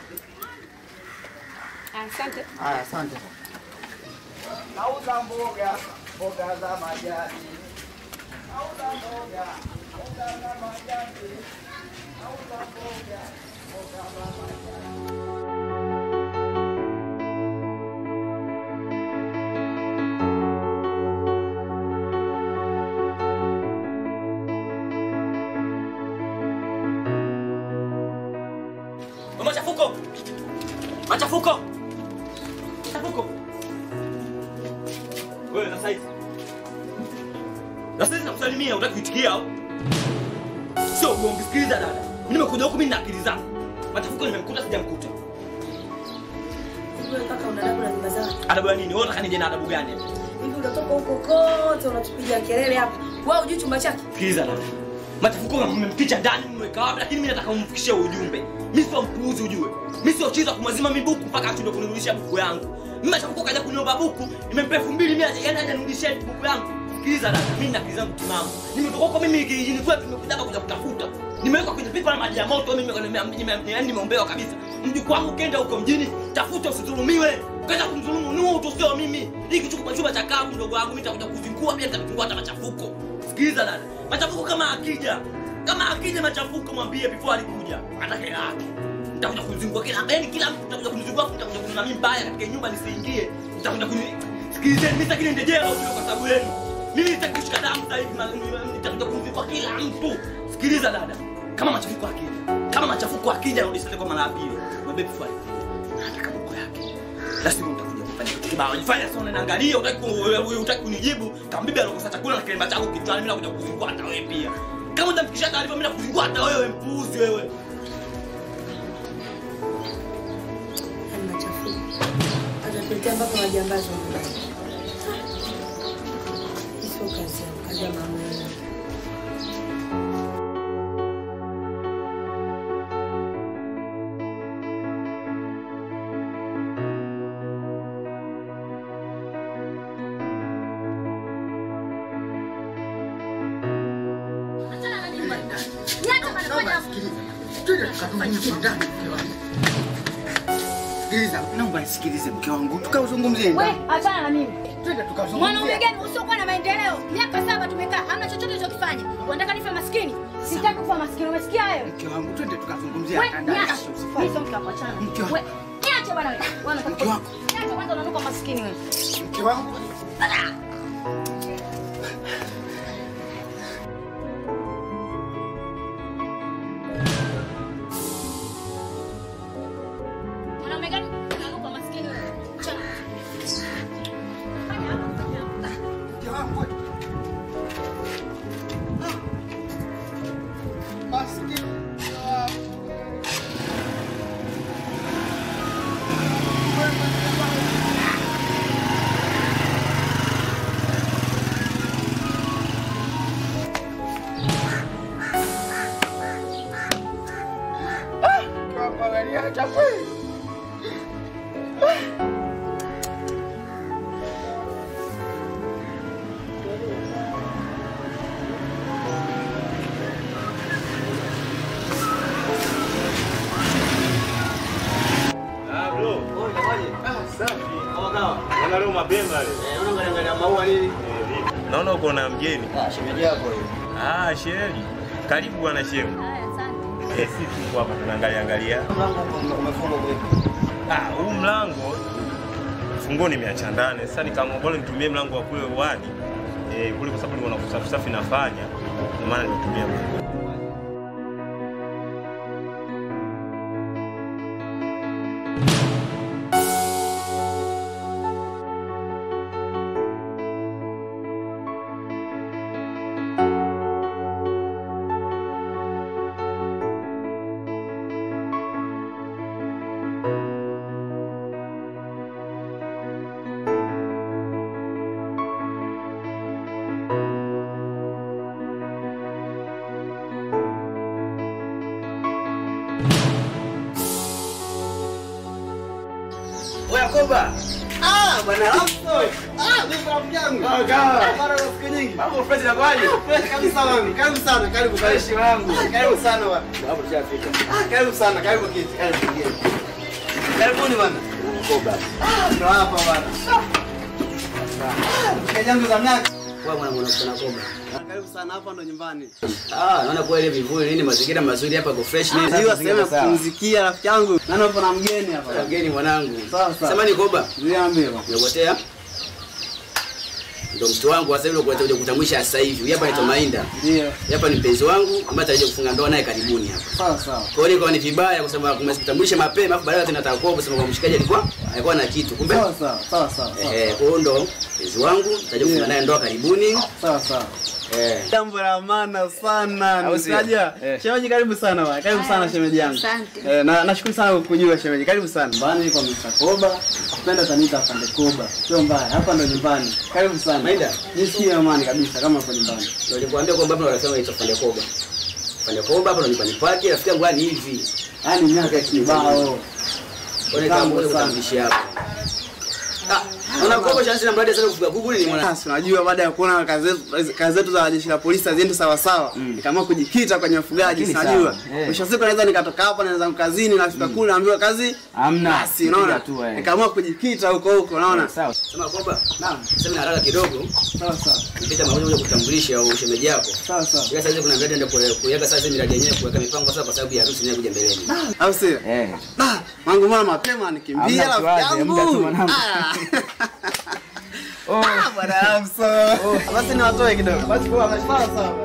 Asante.
Haya, asante.
Nauza mboga, mboga za majani. Nauza mboga, mboga za majani. Nauza mboga, mboga za majani.
Machafuko! Machafuko! Machafuko! Wewe na saizi. Na saizi nakusalimia, unataka kuitikia au? Sio uongo, sikiliza dada. Mimi nimekuja huku mimi na akili zangu. Machafuko nimemkuta sijamkuta.
Wewe kaka una adabu na nyumba zako.
Adabu ya nini? Wewe unataka nije na adabu gani?
Hivi unatoka huko kote unatupiga kelele hapa. Wewe hujui chumba chake?
Sikiliza dada. Machafuko mmemficha ndani mmeweka wapi, lakini mimi nataka umfikishie ujumbe. Mimi sio mpuuzi ujue. Mimi sio chiza kumwazima mimi buku mpaka ashindwe kunirudishia buku yangu. Mimi Machafuko kaja kuniomba buku, nimempa 2000 yaani haja nirudishie buku yangu. Sikiliza dada, mimi na akili zangu timamu. Nimetoka huko mimi kijijini kwetu nimekuja hapa kuja kutafuta. Nimewekwa kwenye pipa la maji ya moto mimi yaani nimeombewa kabisa. Mjukuu wangu kenda huko mjini, tafuta usidhulumiwe. Kaza kumdhulumu Nuhu tu sio mimi. Hiki chukua chumba cha kabu mdogo wangu mimi nitakuja kuzingua pia nitakufungua hata machafuko. sikiliza dada machafuko kama akija kama akija machafuko mwambie before alikuja hata hela yake nitakuja kuzingua kila yani kila mtu nitakuja kunizingua nitakuja kuniona mimi mbaya katika nyumba nisiingie nitakuja kuni sikilizeni mimi sitaki niende jela huko kwa sababu yenu mimi sitaki kushika damu sasa hivi na- na- nitakuja kunizingua kila mtu sikiliza dada kama machafuko akija kama machafuko akija narudi sasa kwa mara ya pili mwambie before alikuja nataka mambo yake lazima utakuja kufanya kitu kibao jifanya sasa unaangalia utaki ku- utaki kunijibu kama bibi anakosa chakula na kilemba chako kichwani mimi nakuja kuzingua hata wewe pia kama utamfikisha taarifa mimi nakuzingua hata wewe mpuuzi wewe
Atatuletea mpaka majambazi wa nyumbani. Hii Sio kazi yangu, kazi ya mama yangu.
Sikiliza, naomba nisikilize mke wangu, tukauzungumzie
We,
ndani.
achana na mimi.
Twende tukazungumzie.
Mwanaume gani usiokuwa na maendeleo? Miaka saba tumekaa, hamna chochote ulichokifanya. Unataka nife maskini? Sitaki kufa maskini. Umesikia hayo?
Mke wangu, twende tukazungumzie
We,
hata ndani.
niache.
Usifanye.
Mimi sio mke wako, achana.
Mke wangu.
We, niache bwana wewe. Wewe unataka
Mke wako.
Niache kwanza unanuka maskini wewe.
Mke wangu.
Mwanaume gani unanuka maskini wewe? Achana.
Mke wangu. Maskini. Angalia kweli.
Ah, bro. Naona leo mapema leo. Naona uko na mgeni.
Ah, shemeji yako hiyo.
Ah, sheri. Karibu bwana shemu. Eh, sisi tuko hapa tunaangalia angalia.
Mlango umefungwa vipi?
Ah, huu mlango funguo nimeacha ndani. Sasa nikaamua bora nitumie mlango wa kule uani. Eh, kule kwa sababu nilikuwa na usafi safi nafanya. Ndio maana nimetumia mlango.
Oya Koba.
Ah, bwana Ramso. Ah, mimi rafiki yangu.
Ah, kawa.
Mara siku nyingi.
Mambo fresh na kwaje?
Fresh kabisa wangu. Karibu sana, karibu
Fresh
karibu.
wangu.
Karibu sana bwana.
Hapo tushafika.
Ah, karibu sana, karibu kiti, karibu kiti.
Karibuni bwana. Koba.
Ah, ndo hapa bwana. Ah, mshikaji wangu za mnaki.
Wewe mwana mwana kuna Koba.
Karibu sana, hapa ndo nyumbani.
Ah, naona kweli vivuli nini mazingira mazuri hapa kwa fresh nini.
Hiyo sehemu ya kupumzikia rafiki yangu. Naona upo na mgeni hapa.
Mgeni mwanangu.
Sawa sawa.
Samani Koba.
Niambie bwana.
Nimepotea. Ndio mtu wangu sasa hivi ndio kuja kutambulisha sasa hivi. Huyu hapa anaitwa Mainda.
Ndio.
Huyu hapa ni mpenzi wangu ambaye atakuja kufunga ndoa naye karibuni hapa.
Sawa sawa.
Kwa hiyo ikawa ni vibaya kwa sababu kumekutambulisha mapema afu baadaye tena atakuwa kusema kwa mshikaji alikuwa alikuwa na kitu. Kumbe
Sawa sawa, sawa sawa. sawa.
eh kwa hiyo ndo mpenzi wangu nitakuja kufunga naye ndoa karibuni.
Sawa sawa.
Eh.
Jambo la maana sana.
Au sio?
Nikaja.
Eh.
Shemeji karibu sana bwana. Karibu sana shemeji yangu.
Asante.
Eh, na nashukuru sana kukujua shemeji. Karibu sana. Bana kwa Mr. Koba. Kupenda taniita afande Koba. Sio mbaya. Hapa ndo nyumbani. Karibu sana.
Maida.
Jisikie amani kabisa kama uko nyumbani.
Ndio nilikwambia kwamba hapa wanasema anaitwa Fande Koba. Fande Koba hapa ndo nyumbani kwake, rafiki yangu yani hivi.
Yaani miaka ya kibao.
Kwa hiyo kama
Kitambo
mbona
sana.
kutambulisha hapa. Unakopa chance na mradi sana kufuga kuku ni mwana.
Sasa unajua baada ya kuona kazi zetu kazi zetu za jeshi la polisi haziende sawa sawa, nikaamua kujikita kwenye ufugaji.
Lakini
Sinajua
sawa, eh.
mwisho wa siku naweza nikatoka hapa naenda kazini nafika kule naambiwa kazi
Hamna.
basi, unaona
Piga tu, eh.
nikaamua kujikita huko huko, unaona
Sawa. Sema kwamba naam, sema na haraka kidogo.
Sawa sawa.
Nipita mara moja kutambulisha au shemeji yako.
Sawa sawa.
Ila sasa kuna mradi ndio kuweka sasa miradi yenyewe kuweka mipango sasa kwa sababu ya harusi inayokuja mbeleni.
au sio?
Eh.
Da, mangu mbona mapema nikimbia
Hamna
rafiki
kiwaze, muda tu
yangu.
mwanangu.
Ah. Ah, bwana Hamso. Basi niwatoe kidogo. Basi kwa sawa sawa.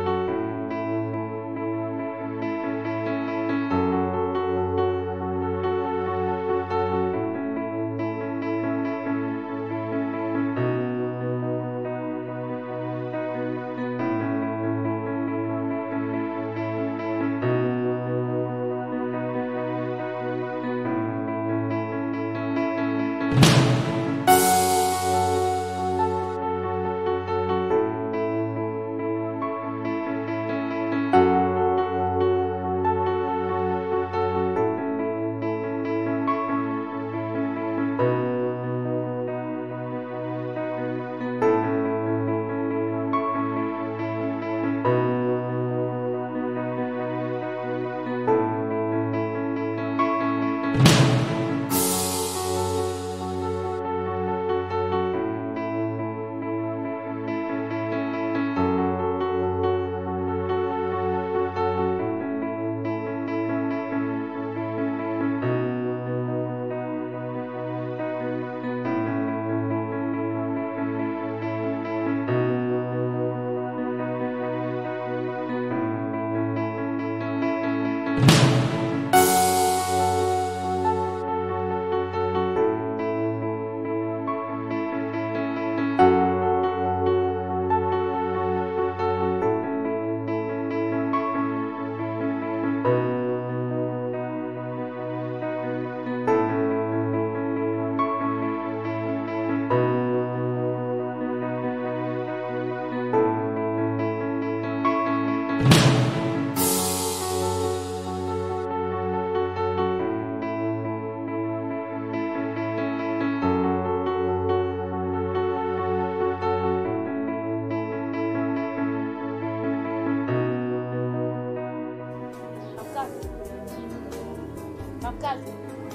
Makazi.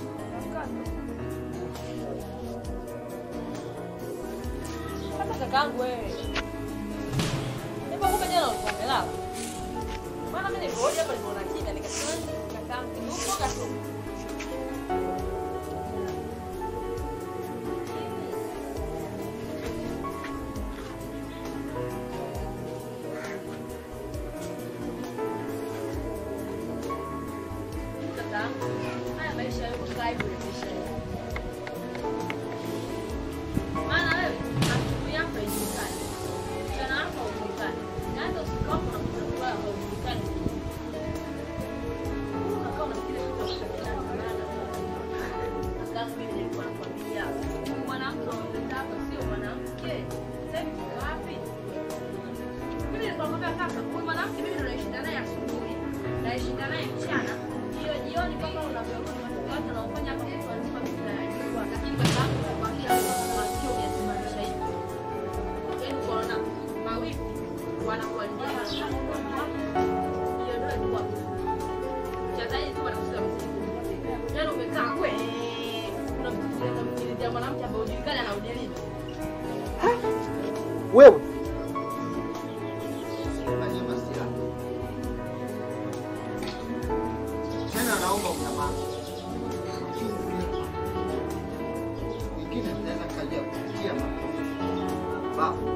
Hata kakaangu wewe. Nipo kumbe jana ulikuwa umelala. Maana mimi nilirudi hapa niliona kimya nikasema kakaangu yupo kasuku. Kakaangu, haya maisha yako kaa hivyo maisha yako. Maana wewe asubuhi yako haijulikani, mchana wako haujulikani, na hata usiku wako unakuta kulala haujulikani. Unakaa unafikiria kitu ambacho hakina maana. Sasa mimi nilikuwa nakwambia, huyu mwanamke unamleta hapa sio mwanamke. Sasa hivi tuko wapi? Mimi nilikuwa nakwambia kaka, huyu mwanamke mimi ndo naishinda naye asubuhi, naishinda naye mchana, hiyo jioni kama unavyorudi matokeo yake unaofanya hapa mtu anzima mimi nayajua, lakini kwa sababu kwa kila masikio umesimamisha hivi. Yaani kuona mawili wanakuharibia hiyo ndio ilikuwa chazaji tu wanakusikia mziki. Yaani umekaa kwe unamsikiliza msikiliza mwanamke ambaye hujulikani anaudilini.
Wewe
Tena naomba msamaha. Wengine tunaweza kalia kupitia babu.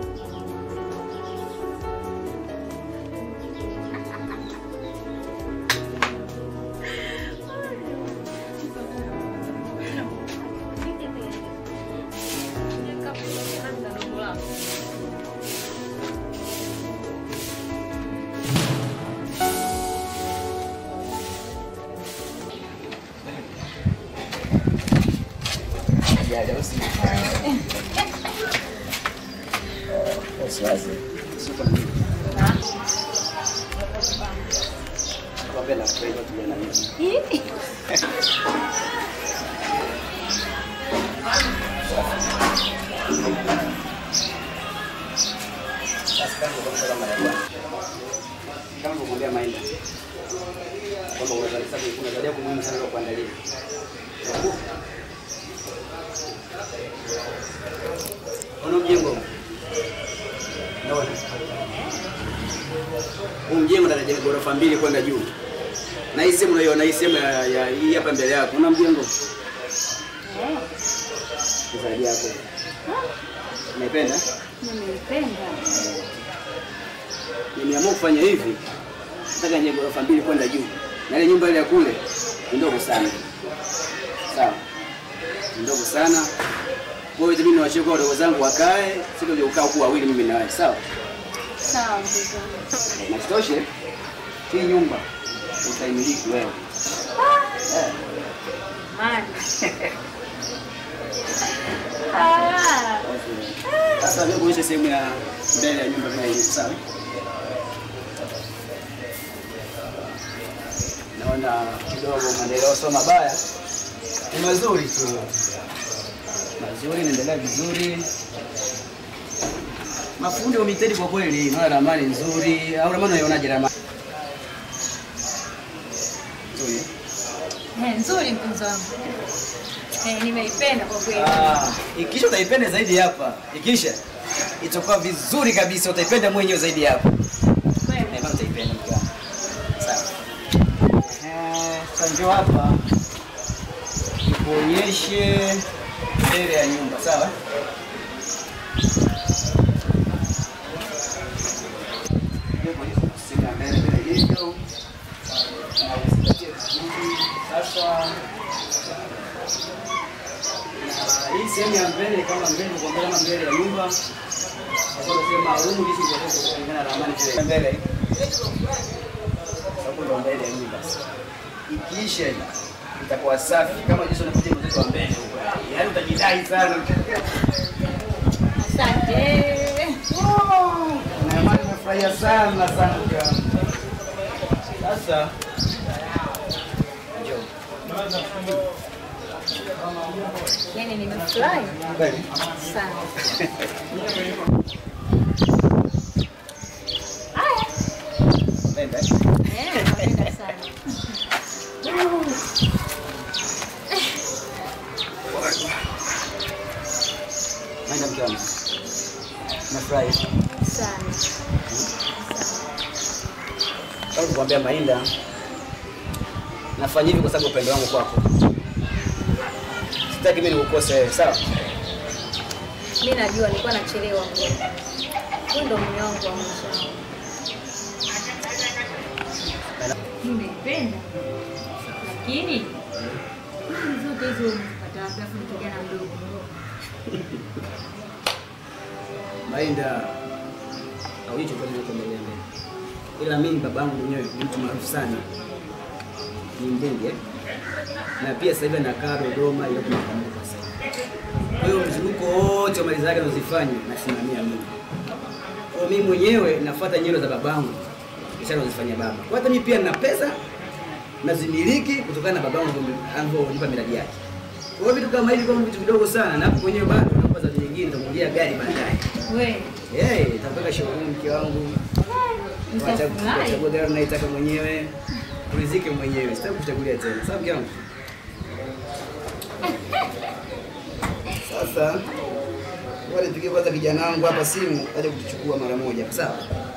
najenga ghorofa mbili kwenda juu. Na hii sehemu unaiona hii sehemu ya, ya hii hapa mbele yako. Una mjengo? Zaidi yako. Unaipenda?
Nimeipenda.
Nimeamua kufanya hivi. Nataka nijenge ghorofa mbili kwenda juu. Na ile nyumba ile ya kule ni ndogo sana. Sawa. Ni ndogo sana. Kwa hiyo itabidi niwachie kwa wadogo zangu wakae, sikuja kukaa huku wawili mimi na wewe. Sawa?
Sawa mzee wangu.
Na kitoshe hii nyumba utaimiliki wewe. Eh.
Mali. Ah.
Sasa wewe kuonyesha sehemu ya mbele ya nyumba vile ilivyo, sawa? Naona kidogo maendeleo sio mabaya, ni mazuri tu, mazuri, naendelea vizuri. Mafundi wametedi kwa kweli, naona ramani nzuri. Au ramani unaionaje ramani? Nzuri. eh?
Eh, nzuri mpenzi wangu. Eh, nimeipenda kwa kweli.
Ah, ikisha utaipenda zaidi hapa. Ikisha itakuwa vizuri kabisa, utaipenda mwenyewe zaidi hapa.
Kweli.
Eh, bana utaipenda mke wangu. Sawa. Eh, sasa njoo hapa. Nikuonyeshe mbele ya nyumba, sawa? Sehemu ya mbele vile ilivyo. Na uzingatie vizuri. Sasa na hii sehemu ya mbele kama mbele kwa mbele kama mbele ya nyumba sasa tunasema rumu hizi ziko kulingana na ramani vile mbele hapo ndo mbele ya nyumba ikiisha hii itakuwa safi kama jinsi unakuja mzeto wa mbele huko yaani utajidai sana
Asante.
na amani nimefurahia sana sana mke wangu sasa njoo
Yaani nimefurahi
kweli
sana. Haya.
nenda
Eh, napenda sana.
nenda mke wangu nafurahi
Sana.
kama kukwambia Mainda, nafanya hivi kwa sababu upendo wangu kwako. Sitaki mimi nikukose wewe, sawa?
Mimi najua nilikuwa nachelewa kweli. Huyu ndo mume wangu wa mwisho. Nimeipenda. Lakini hizi zote hizo umepata wapi afu ni kijana mdogo?
Mainda, hauji chochote kinachoendelea mbele. Ila mimi babangu mwenyewe ni mtu maarufu sana, ni mbunge na pia sasa hivi anakaa Dodoma, ile kuna pamoja sasa. Kwa hiyo mzunguko wote wa mali zake anazozifanya nasimamia mimi. Kwa hiyo mimi mwenyewe nafuata nyendo za babangu, kisha anazifanya baba. Kwa hata mimi pia nina pesa nazimiliki kutokana na babangu alivyonipa miradi yake. Kwa hiyo vitu kama hivi kama vitu vidogo sana, na hapo mwenyewe bado naomba za nyingine, nitakununulia gari baadaye.
Wewe
Eh, nitapeleka showroom mke wangu.
Nitafurahi.
Chagua gari unaitaka mwenyewe. Urizike mwenyewe. Sitaki kuchagulia tena. Sawa mke wangu? Sasa wale tukie kwanza kijana wangu hapa simu aje kutuchukua mara moja. Sawa?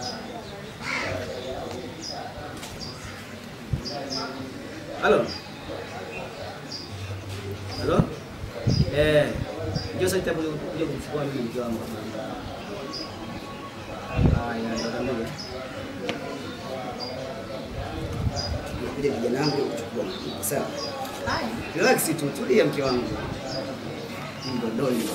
Halo? Halo? Eh, njoo sasa nitakuja kuja kuchukua mimi mke wangu. Haya, ndio Kuja kijana wangu kuchukua. Sawa?
Haya.
Relax tu, tulia mke wangu. Mdodoni.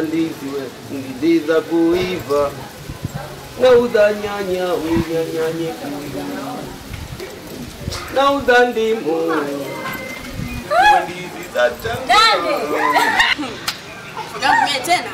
ndizi we, ndizi za kuiva. Nauza nyanya, we nyanya nyekundu. Nauza ndimu, we ndizi za
Dande.
Shogangu mie tena.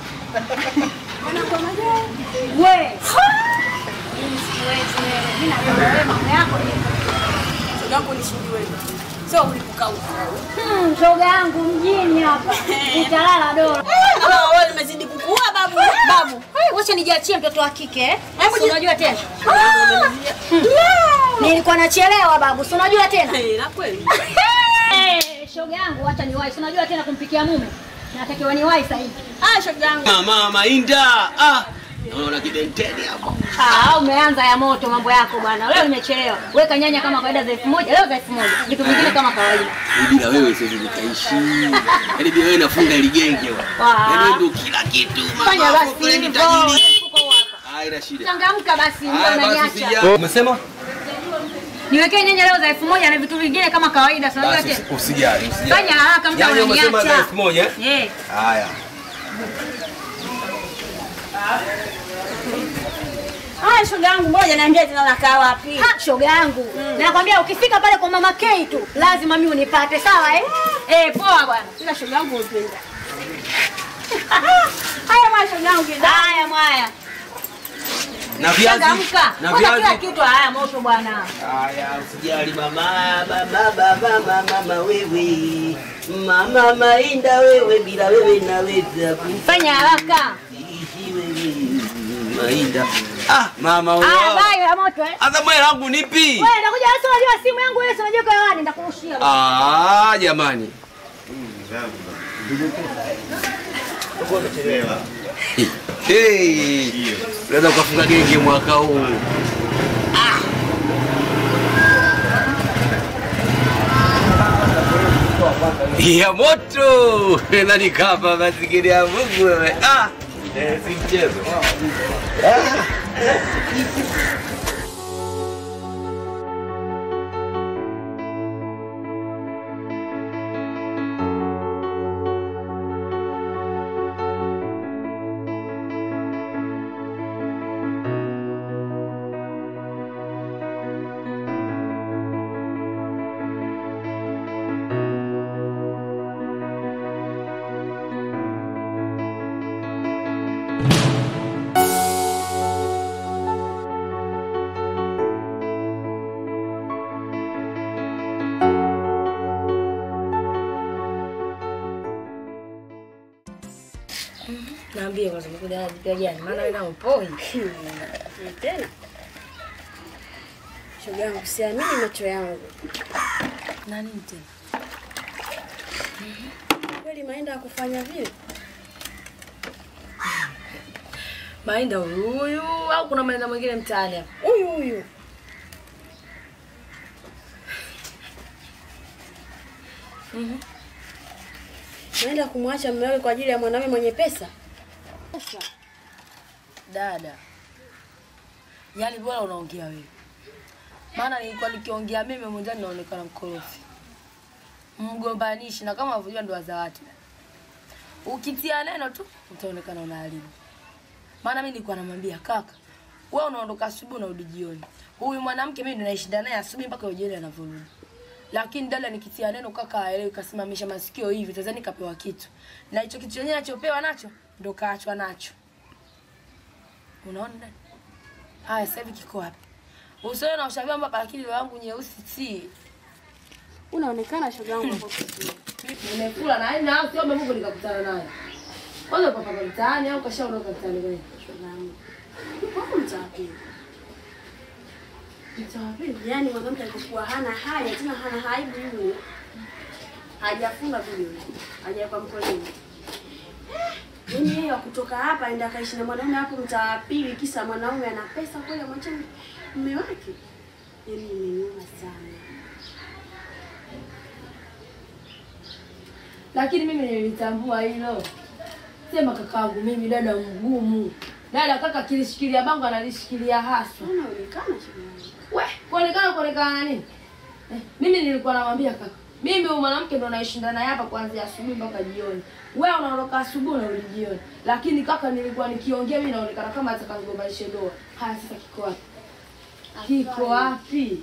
We. Mimi siwezi wewe. Mimi napenda wewe mambo yako.
Shogangu nishindi wewe. Sio ulipokauka.
Hmm, shoga yangu mjini hapa. Utalala dola.
Ah, wewe umezidi kukua babu.
Babu, wacha nijiachie mtoto wa kike. eh? Si unajua tena. Hmm. Nilikuwa nachelewa babu, si unajua tena.
Eh, na kweli.
Eh, shoga yangu wacha niwahi. Si unajua tena kumpikia mume. Natakiwa niwahi sasa hivi.
Ah, shoga yangu.
Mama Mainda, ah, naona kidenteni hapo.
Ah, umeanza ya moto mambo yako bwana. Leo nimechelewa. Weka nyanya kama kawaida za elfu moja, leo za elfu moja. Vitu vingine kama kawaida.
Bila wewe siwezi nikaishi. Yaani bila wewe nafunga ile genge wa.
Wa.
Yaani wewe ndio kila kitu. mama
Fanya
yako
basi
kule ni
hivyo.
tajiri.
Mfuko huu hapa.
Haina shida.
Changamka basi, ndio
Haya, basi
unaniacha.
sija- Umesema?
Niwekee nyanya leo za elfu moja na vitu vingine kama kawaida. Si unajua
Basi
tena.
usi- usijali, usijali.
Fanya haraka, muda
Nyanya umesema za
unaniacha.
elfu moja eh?
Eh.
Haya.
Haya shoga yangu, ngoja niambie tena nakaa wapi?
Ha, shoga yangu. Nakwambia ukifika pale kwa mama K tu, lazima mimi unipate, sawa eh? Eh, poa bwana.
Ila shoga yangu upenda. Haya mwa shoga yangu.
Haya mwaya.
Na viazi.
Changamka.
Na
Kwanza kila
viazi.
kitu haya moto bwana.
Haya, usijali mama, mama, baba, mama, mama wewe. Mama Mainda wewe, bila wewe naweza
Fanya haraka.
kuishi wewe. Mainda. Ah, mama wewe.
Haya bye ya moto eh.
Hata moyo langu nipi?
Wewe nakuja sasa unajua simu yangu wewe si unajua kwa hewani nitakurushia.
Ah, jamani. Hey, unaweza ukafunga genge mwaka huu. ya moto nani kama mazingira ya Mungu wewe. Ah, eh, si mchezo. Ah.
Naambie kwanza umekuja na jipya gani? Maana wewe nao poi. Tena. Shoga yangu siamini macho yangu. Na nini tena? Kweli Mainda akufanya vile? Mainda huyu au kuna Mainda mwingine mtaani hapa? Huyu huyu. Mhm. Naenda kumwacha mume wake kwa ajili ya mwanaume mwenye pesa? Pesa. Dada, yaani bora unaongea wewe, maana nilikuwa nikiongea mimi mwenzani naonekana mkorofi, mgombanishi, na kama unavyojua ndoa za watu, ukitia neno tu utaonekana unaharibu. Maana mimi nilikuwa namwambia kaka, wewe unaondoka asubuhi unarudi jioni. Huyu mwanamke mimi ndo naishinda naye asubuhi mpaka jioni anavyorudi. Lakini dada nikitia neno kaka aelewi, kasimamisha masikio hivi, tazani kapewa kitu. Na hicho kitu chenyewe anachopewa nacho ndo kaachwa nacho. Unaona dada? Haya sasa hivi kiko wapi? Usione na ushabia mpaka lakini roho yangu nyeusi si. Unaonekana shoga yangu hapo vizuri. Nimekula na na sio Mungu nikakutana naye. Kwanza papa kwa mtaani au kashaondoka mtaani gani? Shoga yangu. Hapo mtaani. Mtawapi? Yaani mwanamke alikuwa hana haya tena hana aibu yule. Hajafunga vile. Hajaweka mkoleni. Yaani yeye wa kutoka hapa aenda akaishi na mwanaume hapo mtaa wa pili kisa mwanaume ana pesa kweli amwache mume wake. Yaani imeniuma sana. Lakini mimi nilitambua hilo. Sema kakaangu mimi dada mgumu. Dada kaka kilishikilia bango analishikilia haswa. Unaonekana We, kuonekana kuonekana na nini? Eh, mimi nilikuwa namwambia kaka,
Mimi huyu mwanamke ndo naishinda naye hapa kuanzia asubuhi mpaka jioni. Wewe unaondoka asubuhi na urudi jioni. Lakini kaka, nilikuwa nikiongea mimi naonekana kama atakangombanishe ndoa. Haya sasa kiko wapi? Kiko wapi?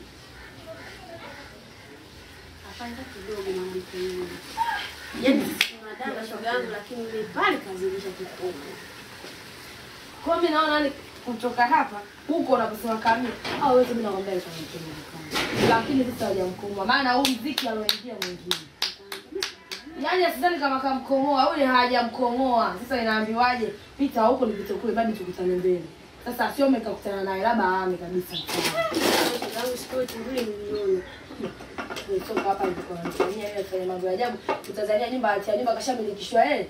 Afanya kidogo mwanamke yule. Yaani madada shoga yangu lakini ile pale kazilisha kikubwa.
Kwa mimi naona ni kutoka hapa huko unaposema kamili au wewe mimi nakwambia kwa mkono. Lakini sasa hujamkomoa maana huu mziki aloingia mwingine. Yaani sidhani kama kamkomoa yule hajamkomoa. Sasa inaambiwaje? Pita huko nipite kule bado tukutane mbele. Sasa sio mkakutana naye labda aame kabisa.
Shoga yangu siku yote mbili milioni.
Nitoka hapa nilikuwa namfanyia yeye afanye mambo ya ajabu. Utazania nyumba atia nyumba kashamilikishwa yeye.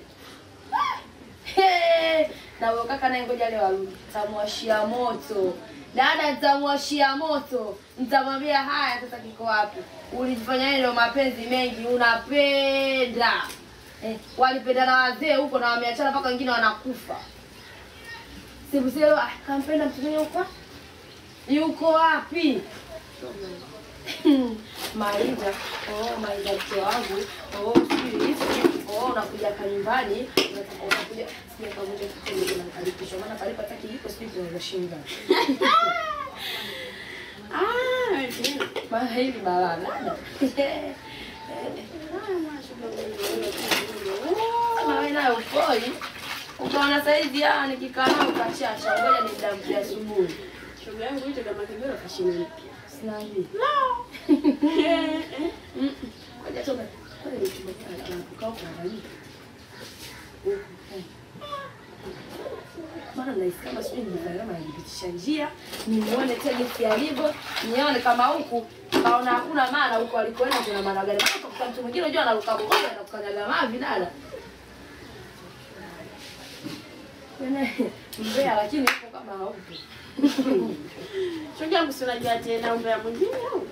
Hey, na huyo kaka naye ngoja leo arudi. Nitamwashia moto. Dada nitamwashia moto. Nitamwambia haya sasa kiko wapi? Ulijifanya yeye ndio mapenzi mengi unapenda. Eh, walipenda na wazee huko na wameachana mpaka wengine wanakufa. Sibuselo ah, kampenda mtu mwenye huko. Yuko wapi? Maida, oh Maida mke wangu, oh sijui hivi, oh unakuja hapa nyumbani, unataka unakuja sija pamoja kitendo kuna kalipishwa maana kalipa taki iko sijui tunaweza shinda. Ah, maana hivi balaa nada. Kama wewe nayo upoi, ukaona saizi ah nikikaa nao ukachasha, ngoja nidamkia asubuhi.
Shoga yangu hicho kama kigoro kashini.
Sina hivi. Ngoja toka. Ngoja nikimbia kukaa kwa rafiki. Maana nahisi kama sijui nilifanya kama nilipitisha njia, nimuone tena jinsi alivyo, nione kama huku kaona hakuna maana huko alikoenda kuna maana gani. Maana kwa mtu mwingine unajua anaruka boga na kukanyaga mavi dada. Yaani mbea lakini huko kama haupo.
Shoga yangu si unajua tena umbea mwingine au?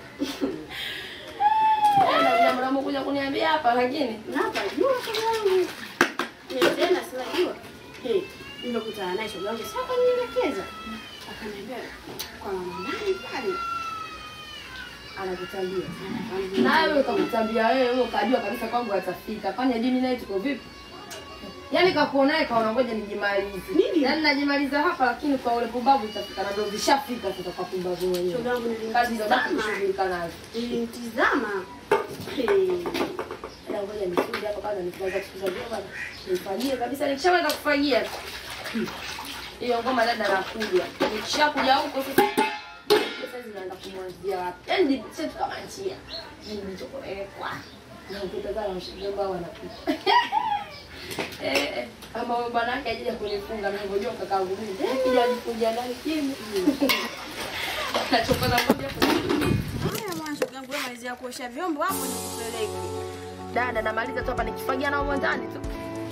Tena jambo la kuja kuniambia hapa lakini
Hapa jua shoga yangu. Ni tena sinajua. Hey, nimekutana naye shoga yangu sasa akanielekeza. Akaniambia kwa mama nani pale.
anakutambia. Nawe ukakutambia wewe, wewe ukajua kabisa kwangu atafika. Fanya dini naye tuko vipi? Yaani kakuonaye kaona ngoja nijimalize. Nini? Yaani najimaliza hapa lakini kwa ule pumbavu itafika na ndio zishafika sasa kwa pumbavu mwenyewe.
Shoga yangu
Kazi za baki
nilimtizama.
kushughulika nazo.
Nilimtizama. Hey.
Ila ngoja nifunge hapa kwanza nikianza kusikiza vyema. Nifanyie kabisa nikishamaliza kufagia. Hiyo ngoma dada nakuja. Nikishakuja huko sasa sasa zinaenda kumwanzia wapi? Yaani ni sisi kama njia. Ni nilichokolekwa. Na ukitazama mshigomba wanapita. Eh, eh, kama wewe bwana yake ajija kunifunga na hivyo joka kangu mimi. Eh, kija nifungia ndani kimi. Nachokoza moja kwa
Haya mwana shoga yangu wewe malizia kuosha vyombo hapo nikupeleke.
dada namaliza tu hapa nikifagia na humo ndani tu.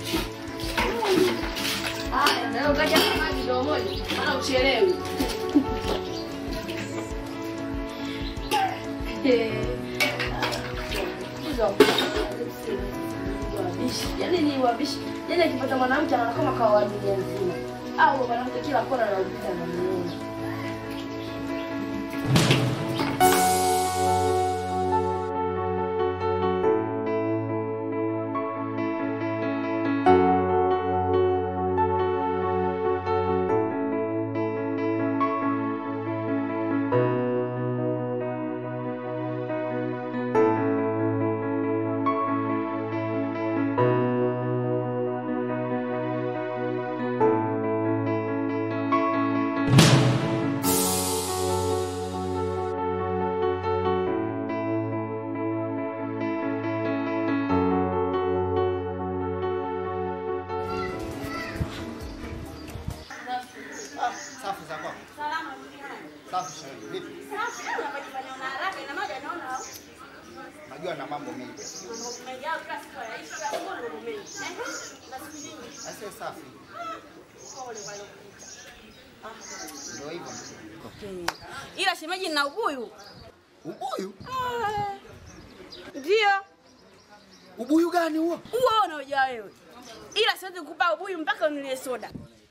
Haya, na leo kaja na maji ndio moja, maana uchelewi. Hizo wabishi, yaani ni wabishi. Yaani akipata mwanamke anaona kama kawa dunia nzima. Au mwanamke kila kona anaupita na muone.
Ah, safi za kwako.
Salama
Safi shauri. Vipi?
Safi, unapojifanya una haraka ina maana naona au?
Najua na mambo mengi.
Mambo mengi au kila siku yanaishi kwa mambo mambo mengi. Eh? Na siku nyingi.
Asio safi.
Pole kwa hilo kupita.
Ndio hivyo.
Ila shemeji nina ubuyu.
Ubuyu?
Ndio.
Ubuyu gani huo?
Huo unaojua wewe. Ila siwezi kukupa ubuyu mpaka unilie soda.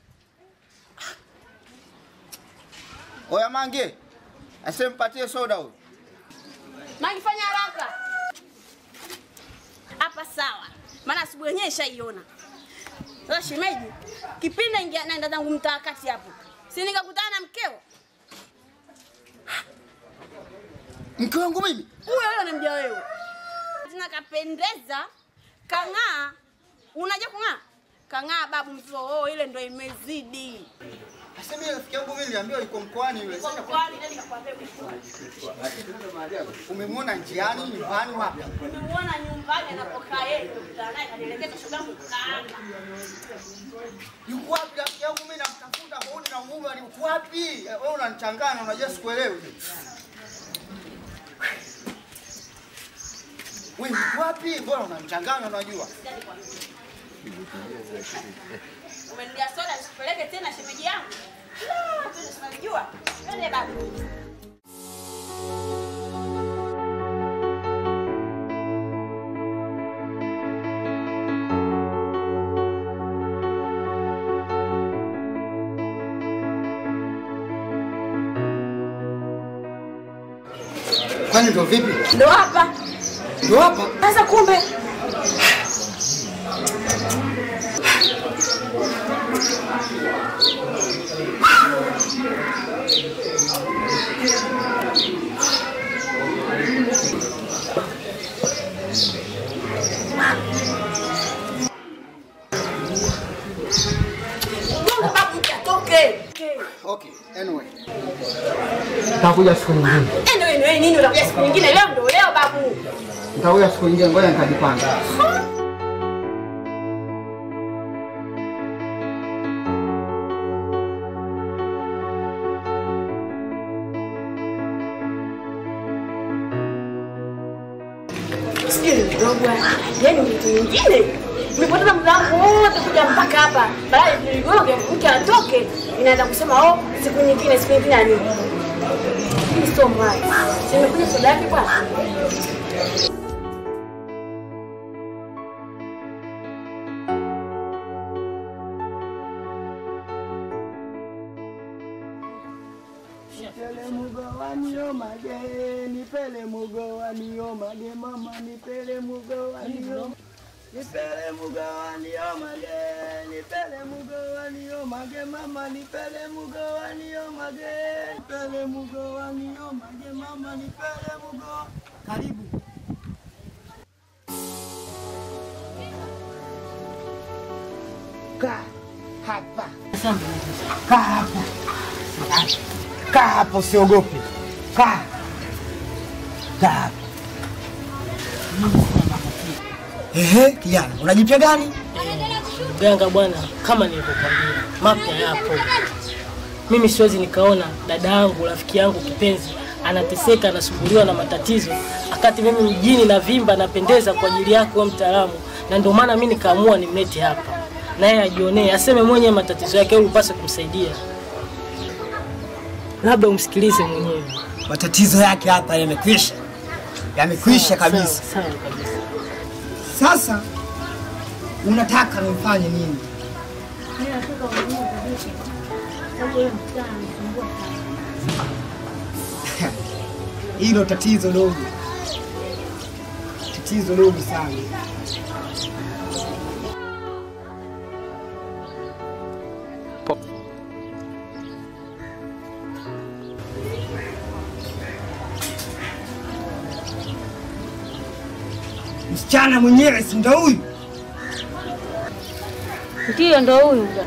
Oya Mange. Asimpatie soda huyo.
Mangi fanya haraka. hapa sawa, maana asubuhi yenyewe ishaiona. Sasa shemeji, kipindi naingia naenda zangu mtaa kati hapo, si nikakutana na mkeo
Mke wangu mimi?
huyo huyo namjua wewe, tena kapendeza, kang'aa. Unajua kung'aa? Kang'aa babu mzoo, oh, ile ndo imezidi.
Sasa mimi rafiki yangu mimi niliambiwa yuko mkoani yule.
Kwa
Sasa
kweli, nani kakwambia kuchukua?
umemwona njiani, nyumbani, wapi?
Nimemuona nyumbani anapokaa yeye, nikakutana naye kanielekeza shoga yangu kaanga.
Yuko wapi rafiki yangu mimi namtafuta huoni na mume ali uko wapi? Eh, Wewe unanichanganya unajua sikuelewi. Wewe uko wapi? Mbona unanichanganya unajua?
Umenilia soda nisipeleke tena shemeji yangu. La, tena sinajua. Twende babu.
Kwani ndo vipi?
Ndo hapa.
Ndo hapa?
Sasa kumbe Gonga babu atoke.
Okay, anyway.
Nitakuja siku nyingine.
Anyway, anyway, nini utakuja siku nyingine? Leo ndo leo babu.
Nitakuja siku nyingine, ngoja nikajipanga.
Sijui mdogo yaani mtu mwingine nimepoteza muda wangu wote kuja mpaka hapa, baadaye nigoge mke atoke, inaanza kusema oh, siku nyingine, siku nyingine ya nini? Hii sio mbaya. Si nimekuja soda yake bwana.
Nipele mugawani yo mage, nipele mugawani yo mage, mama nipele mugawani yo Nipele mugawani yo mage, nipele mugawani yo mage, mama nipele mugawani yo mage, nipele mugawani yo mage, mama nipele mugo. Karibu.
Kaa hapa. Kaa hapa. Kaa hapa usiogope. Kaa. Kaa hapa. Ehe, kijana, unajipya gani?
Ganga bwana, kama nilivyokwambia, mapya yapo. Mimi siwezi nikaona dada yangu, rafiki yangu kipenzi anateseka, anasumbuliwa na matatizo, wakati mimi mjini na vimba napendeza kwa ajili yako wewe mtaalamu, na ndio maana mimi nikaamua nimlete hapa, naye ajionee, aseme mwenyewe matatizo yake, ili upase kumsaidia. Labda umsikilize mwenyewe.
Matatizo yake hapa yamekwisha, yamekwisha
Sawa,
kabisa.
sawa, sawa kabisa.
Sasa unataka nifanye nini?
Mimi nataka ununue kabisa. Sababu yule msichana anisumbua sana.
Hilo tatizo dogo, tatizo dogo sana. Msichana mwenyewe si ndo huyu?
Ndiyo, ndo huyu bwana.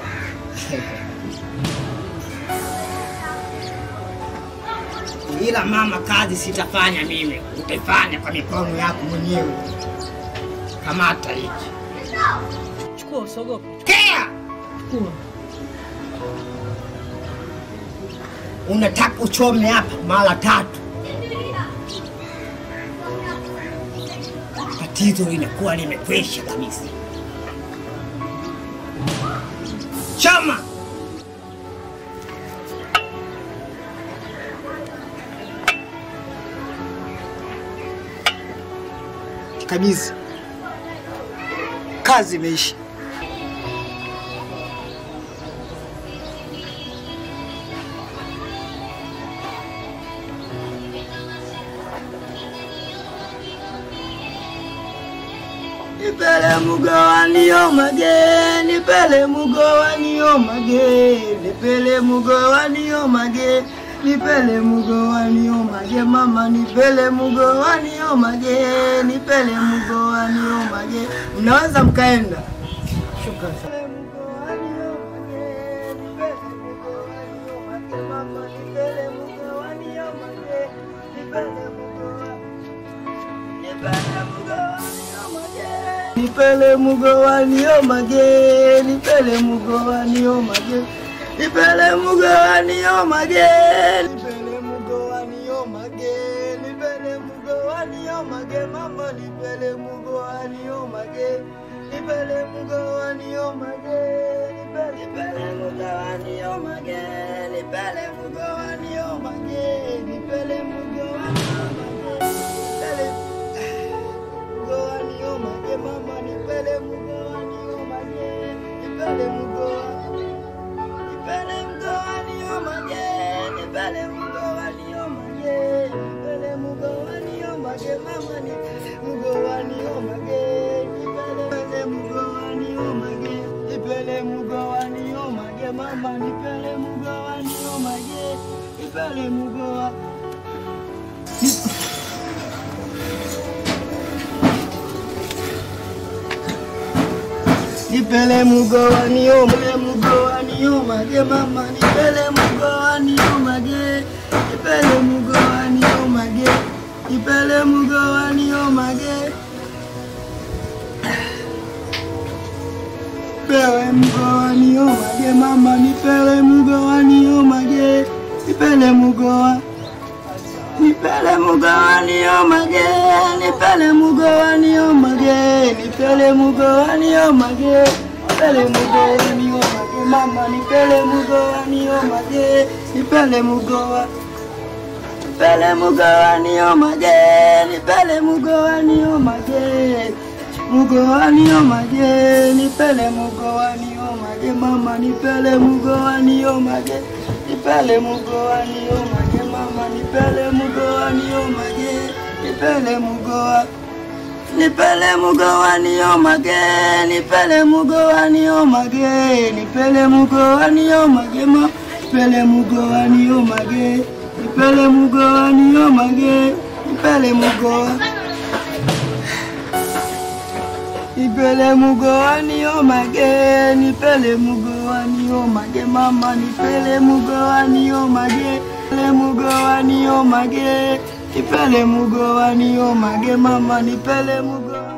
Ila mama, kazi sitafanya mimi, utaifanya kwa mikono yako mwenyewe. Kamata hiki.
Chukua, usiogope.
Kea!
Chukua.
Unataka uchome hapa mara tatu, tatizo linakuwa limekwisha kabisa. Choma! Kabisa, kazi imeisha.
nipele mugowani omage nipele mugowani omage nipele mugowani omage nipele mugowani omage mama nipele mugowani omage nipele mugowani omage mnaweza mkaenda shukrani sana. Nipele mugowani omage, nipele mugowani omage, nipele mugowani omage, nipele mugowani omage, nipele mugowani omage, mama nipele mugowani omage, nipele mugowani omage, nipele nipele mugowani omage, nipele mugowani omage, nipele mugowani omage, nipele mugowani omage mama nipele mugowani omage nipele mugowani nipele mugowani omage nipele mugowani omage nipele mugowani omage mama nipele mugowani omage nipele mugowani omage nipele mugowani omage mama nipele mugowani omage nipele mugowani Nipele mugowani omage mugowani omage mama nipele mugowani omage nipele mugowani omage nipele mugowani omage Pewe mugowani omage mama nipele mugowani omage nipele mugowa Nipele mugowani omage nipele mugowani omage nipele mugowani omage nipele mugowani omage mama nipele mugowani omage nipele mugowa nipele mugowani omage nipele mugowani omage mugowani omage nipele mugowani omage mama nipele mugowani omage nipele mugowani omage mama nipele mugowani omage nipele mugowa nipele mugowani omage nipele mugowani omage nipele mugowani omage ma nipele mugowani omage nipele mugowani omage nipele mugowa nipele mugowani omage nipele mugowani omage mama nipele mugowani omage nipele mugowani omage nipele mugowani omage mama nipele mugowani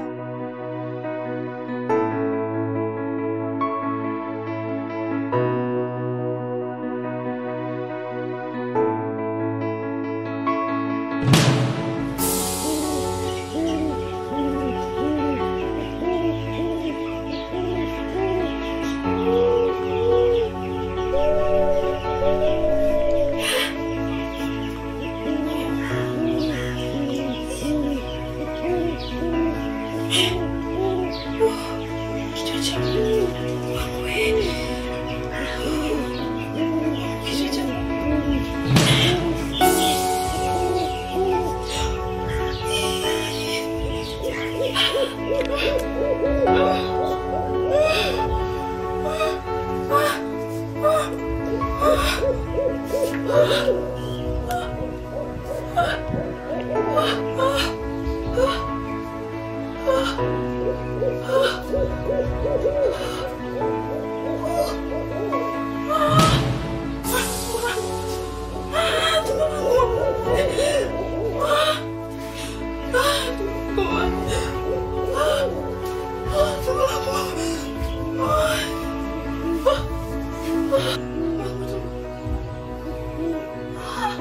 Ah!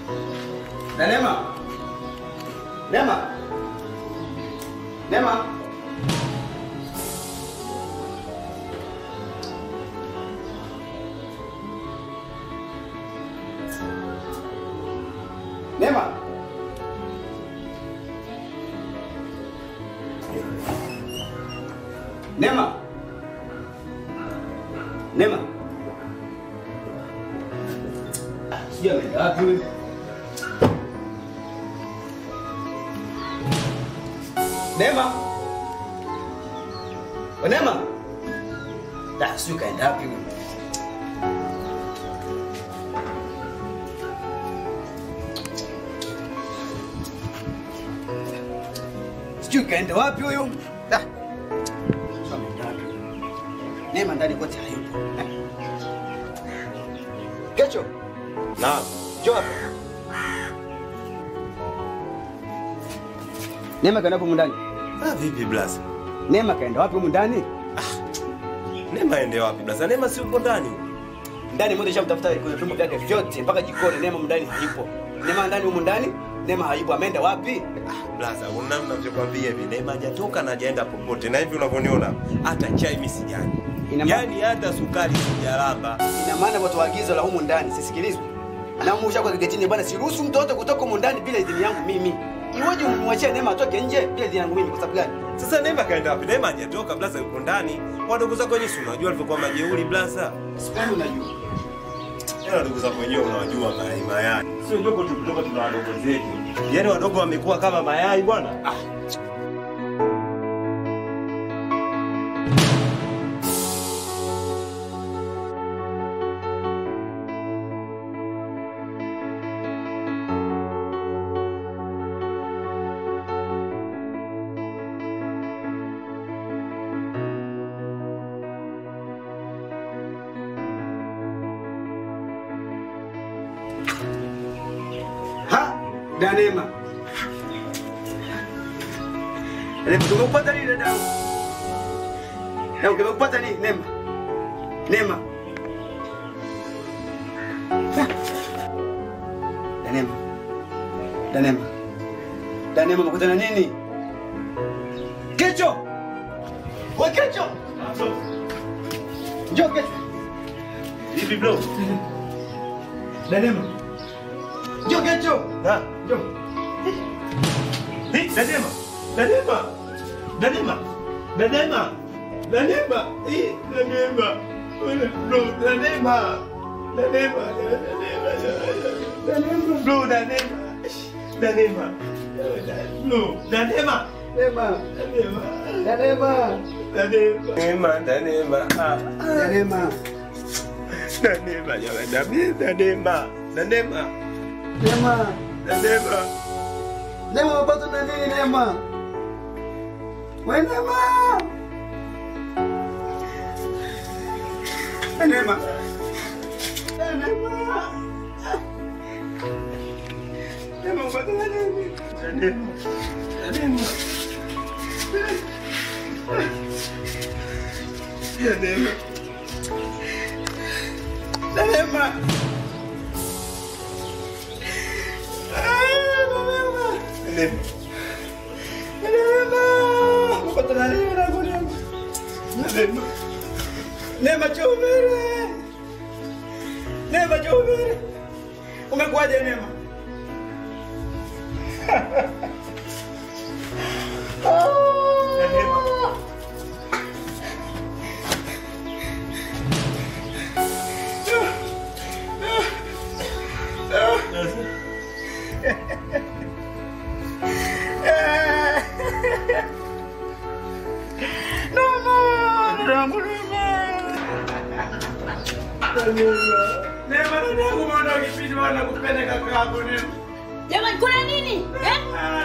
Na Neema. Neema. Neema. Neema. Neema. Neema. Sijui ameenda wapi huyu. Neema. We Neema. Da, sijui kaenda wapi huyu. Sijui kaenda wapi huyu. Da. Sijui ameenda wapi huyu. Neema ndani kote hayupo. Eh. Kecho.
Naam.
Njoo hapa. Neema kaenda humu ndani.
Ah, vipi blaza?
Neema kaenda wapi humu ndani?
Neema aende wapi blaza? Neema si uko ndani?
Ndani moja shamtafuta kwenye vyombo vyake vyote mpaka jikoni. Neema ndani hayupo. Neema ndani humu ndani. Neema hayupo. Ameenda wapi?
Blaza, una ninavyokwambia hivi, Neema hajatoka na hajaenda popote, na hivi unavyoniona hata chai mimi sijani, yaani hata sukari sijalamba.
Ina maana watu waagizo la humu ndani sisikilizwe. Na humu ushako kigetini bwana, siruhusu mtoto kutoka humu ndani bila idhini yangu mimi. Iweje umwachie Neema atoke nje bila idhini yangu mimi kwa sababu gani?
Sasa Neema kaenda wapi? Neema hajatoka blaza, yuko ndani. Wadogo zako wenyewe si unajua alivyokuwa majeuri blaza.
Sipendi unajua.
Yaani wadogo zako wenyewe unawajua mayai mayai. Sio ndogo tu kutoka tuna wadogo zetu. Yaani wadogo wamekuwa kama mayai bwana. Ah.
Ha? Da Neema. Neema tumekupata nini dada? Neema tumekupata nini Neema? Neema. Ha? Da Neema. Da Neema. Da Neema umekutana nini? Kecho. Wewe Kecho. Njoo Kecho.
Vipi bro?
Da Neema. Njoo Kecho.
Ha?
Njoo.
Hii Neema. Neema. Neema. Neema. Neema. Hii Neema. Bro, Neema. Neema. Neema. Bro, Neema. Neema. Bro, Neema.
Neema.
Neema.
Da Neema.
Neema, Neema. Ah.
Da Neema.
Neema, jamani. Neema. Neema.
Neema.
Neema.
Neema umepata na nini Neema? We Neema. We Neema. We Neema. Neema umepata na nini?
Neema.
Neema.
Neema.
Neema.
Neema.
Neema. Umepata na nini na Neema?
Neema.
Neema Chumere. Neema Chumere. Umekuwaje Neema? Neema dadangu mbona ukipita wana kupenda kaka yako Neema?
Jamani, kuna nini? Eh?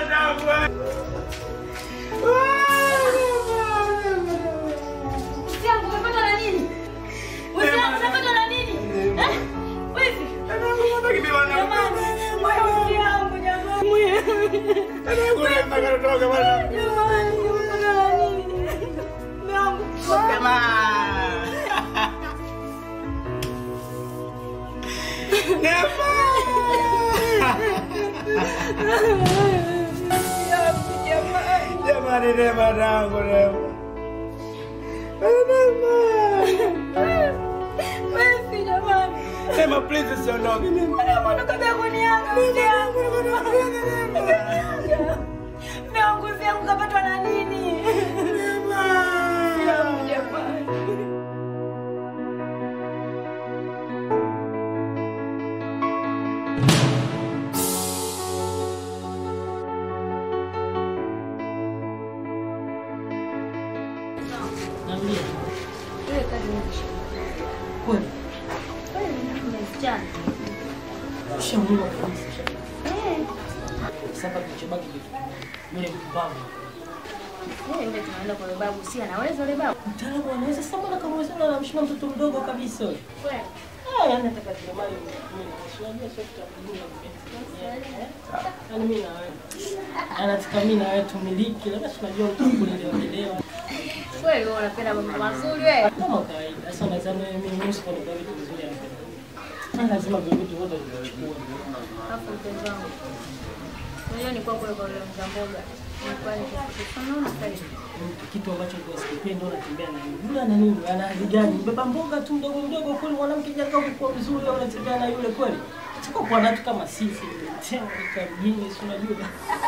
Usiangu, umepata na nini? Usiangu, umepata na nini? Eh? Wizi? Jamani, moyo usiangu, jamani. Jamani, umepata na nini? Mume wangu.
Jamani, Neema tangu Neema.
Wewe jamani.
Neema, please usiondoke. Neema.
Neema, kabla kuniaga mzee yangu. Vyangu vyangu kapatwa na nini? Neema. Jamani.
Naambia.
Ile kazi nimesha.
Kweli.
Kweli nimesichana.
Ushamuua kabisa.
Eh.
Sasa kilichobaki kitu kimoja. Yule mpumbavu.
Eh, ndio tunaenda kwa babu, si anaweza yule babu.
Mtaalamu anaweza sasa mbona kama wewe unamshika mtoto mdogo kabisa wewe?
Kweli.
Ah, yani nataka tulemali mimi. Unajua sio tutamdunga mpenzi. Yaani mimi na wewe. Anataka mimi na wewe tumiliki, labda tunajua utakulelewa lelewa.
Kweli wewe unapenda mambo mazuri wewe.
Kama kawaida. Sasa nadhani mimi mimi sipendi kwa vitu vizuri anapenda. Ni lazima vile vitu vyote vichukue.
Hapo mpenzi wangu. Unajua ni kwa kule kwa yule mzamboga. Ni kwa ile kitu. Unaona sasa
kitu ambacho kwa sikipendi unatembea na yule. Yule ana nini? Ana hali gani? Mbeba mboga tu mdogo mdogo kweli mwanamke jakaa kwa vizuri au unatembea na yule kweli? Siko kwa watu kama sisi tena katika mjini si unajua.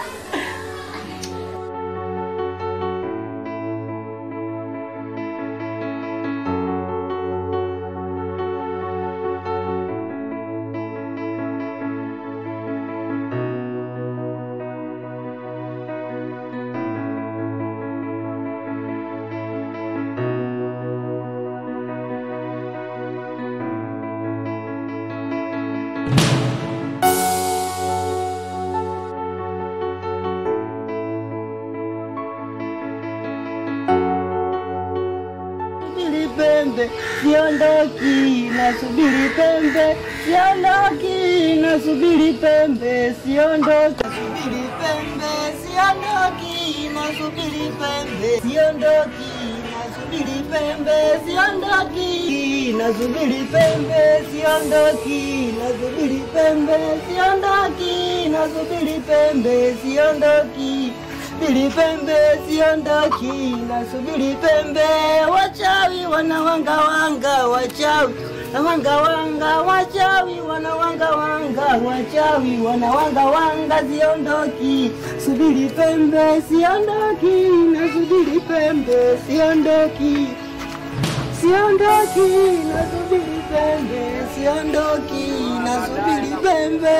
Subiri pembe, siondoki, nasubiri pembe, siondoki, nasubiri pembe, siondoki. Nasubiri pembe, siondoki, nasubiri pembe, siondoki, nasubiri pembe, siondoki, nasubiri pembe, siondoki, nasubiri pembe, siondoki, nasubiri pembe, siondoki. Subiri pembe siondoki, nasubiri pembe. Wachawi wanawanga wanga, wachawi wanawanga wanga, wachawi wanawanga wanga, wachawi wanawanga wanga, siondoki. Subiri pembe siondoki, nasubiri pembe siondoki. Siondoki, nasubiri pembe, siondoki, nasubiri pembe.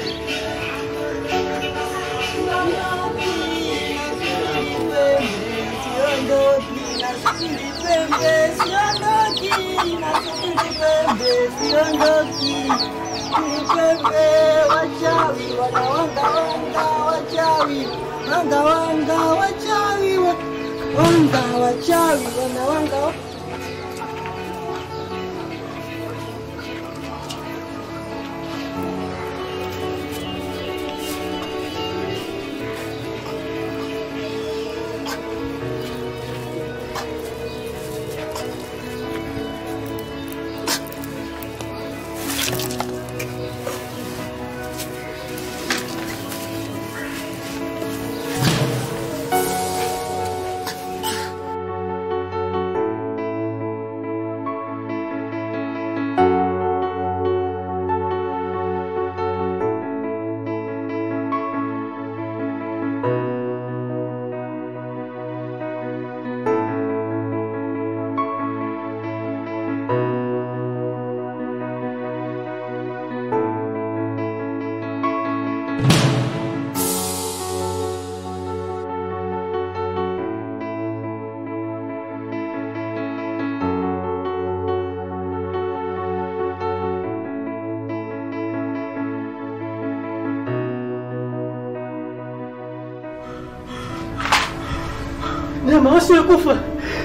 Wachawi wanawanga wanga, wachawi wanga wanga, wachawi wa- wanga, wachawi wanawanga
Neema, wasiyekufa.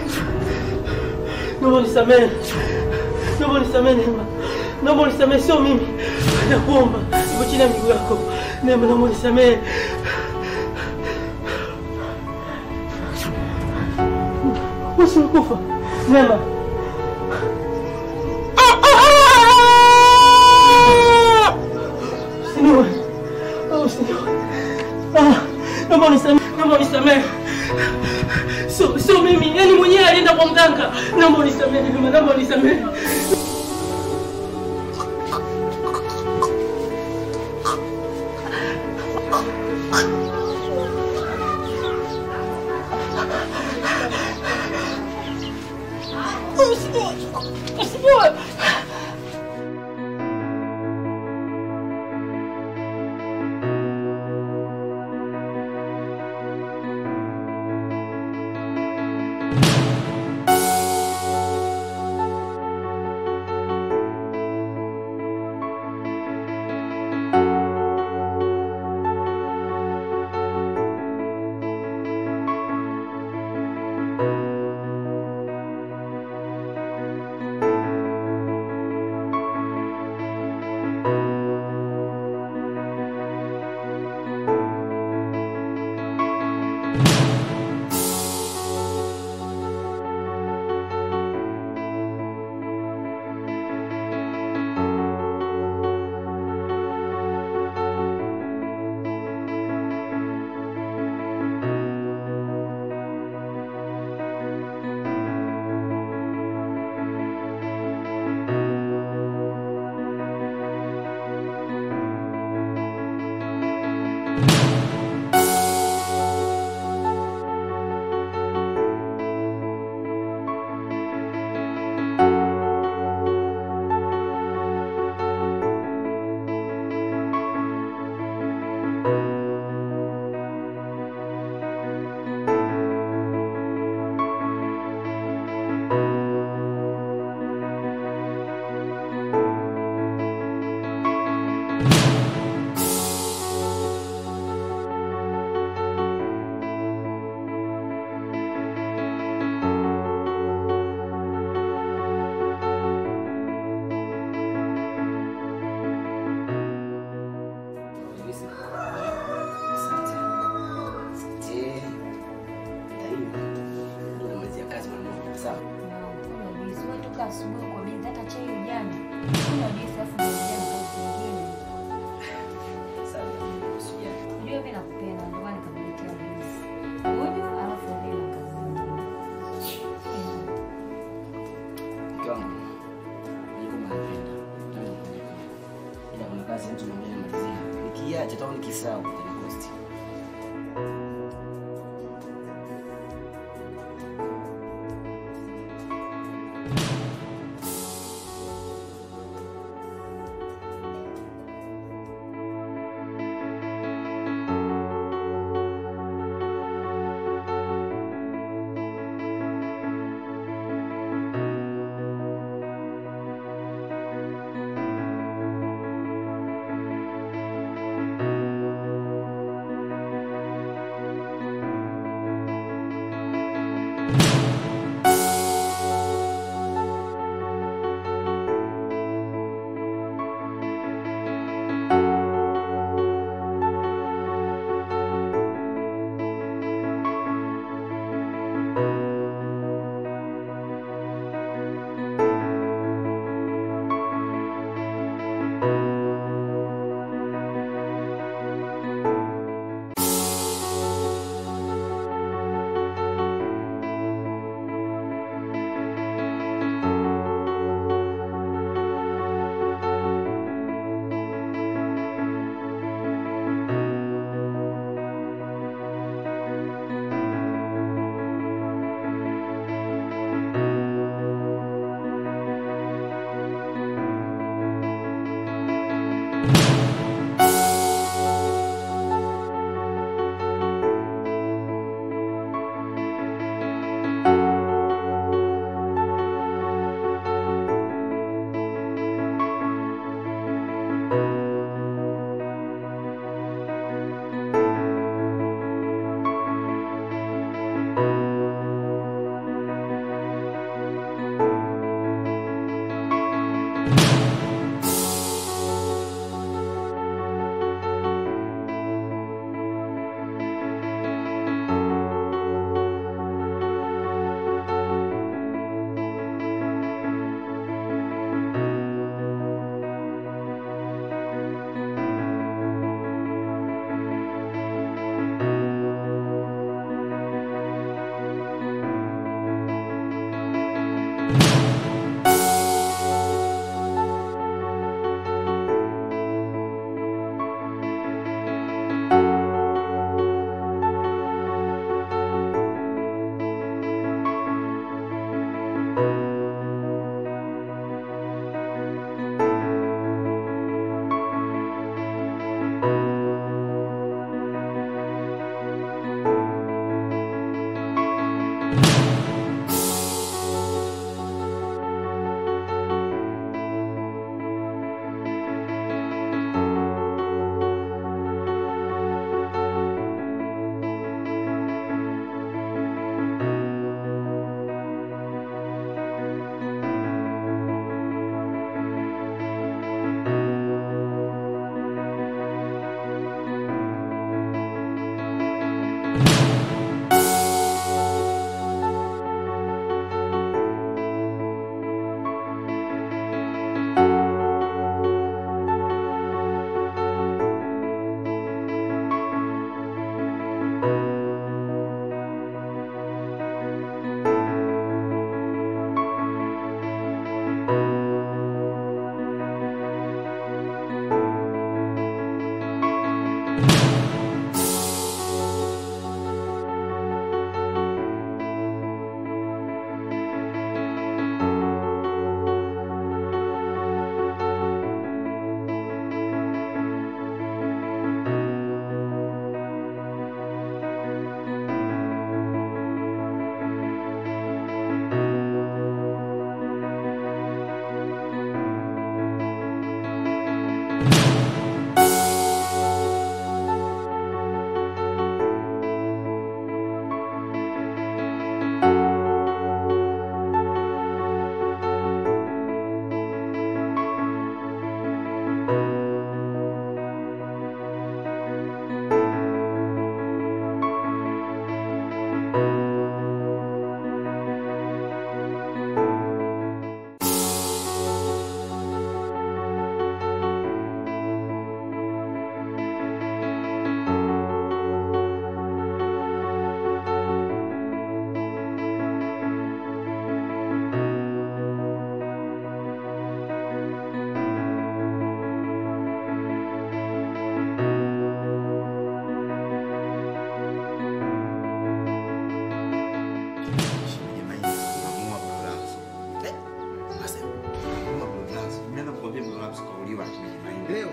Naomba unisamehe. Naomba unisamehe Neema. Naomba unisamehe, sio mimi. Nakuomba, niko chini ya miguu yako. Neema, naomba unisamehe. Wasiyekufa. Neema. Usiniue. Usiniue. naomba unisamehe, naomba unisamehe. Sio sio mimi, yani mwenyewe alienda kwa mganga. Naomba unisamehe, Neema, naomba unisamehe. Usipoe, usipoe.
Toka asubuhi kwa bizi, hata chai ujana. Kunywa juisi afu ndio ujana kazi nyingine. Unajua mimi nakupenda ndio maana nikakuletea juisi. Kunywa alafu ndio na kazi nyingine.
Mke wangu, najua kama napenda. Tangu kupenda. Ila kuna kazi mtu mwingine anamalizia. Nikiacha au nikisahau utanikosti.
Leo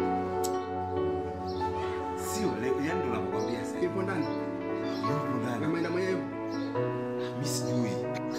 sio leo, yani ndo nakwambia sasa. Ipo ndani. Yupo ndani. Ameenda mwenyewe. Mimi sijui.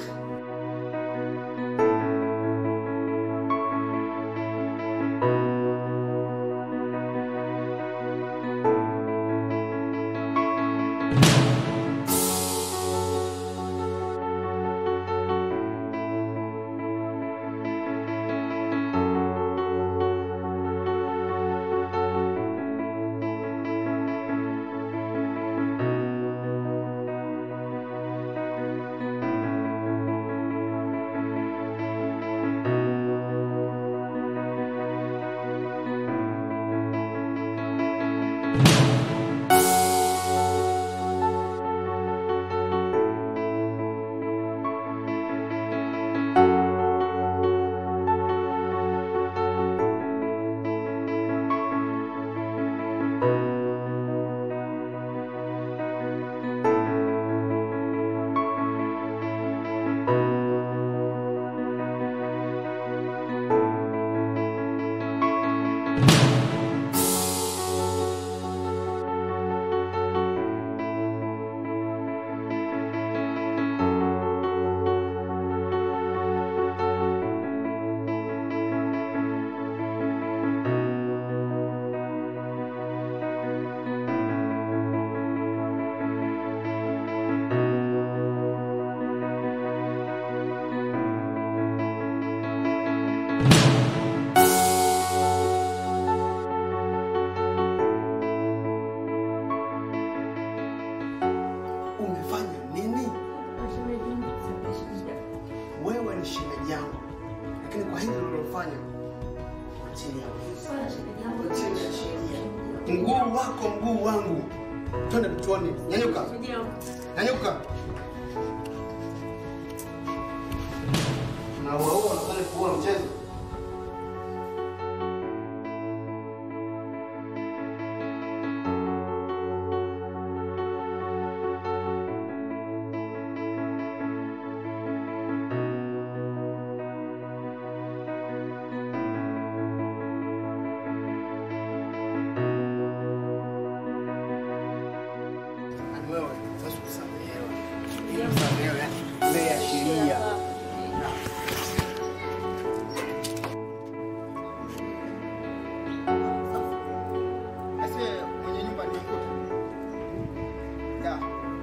Umefanya nini? Wewe ni shemeji yangu, lakini kwa hili ulilofanya chini ya uko chini ya sheria. Mguu wako mguu wangu, twende tuone. Nyanyuka, nyanyuka. Na wewe unafanya kuua mchezo. Yaani wewe sasa kusamehewa. Ili kusamehewa yani mbele ya sheria. Ase mwenye nyumba ni mkuta. Ya.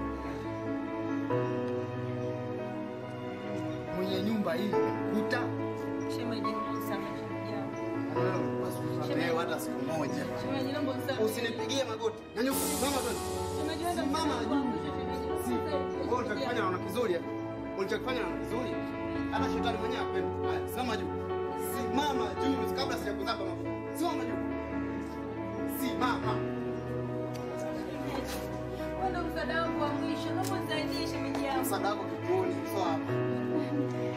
Mwenye nyumba hii mkuta.
Shemeji, nisamehe shemeji yangu.
Wewe usikusamehewe hata siku moja.
Shemeji, naomba unisamehe.
Usinipigie magoti. Nyanyuka, mama twende.
Shemeji, wewe ndio
Mama,
mkuangusha shemeji.
Si, wewe ulichokifanya naona kizuri. eh? Ulichokifanya naona kizuri. Hata shetani mwenyewe hapendi. Haya, simama juu. Simama juu kabla sijakuzaba mafuta. Simama juu. Simama.
msaada wangu wa mwisho. Naomba unisaidie shemeji yangu.
Msaada wako kituoni, sio hapa.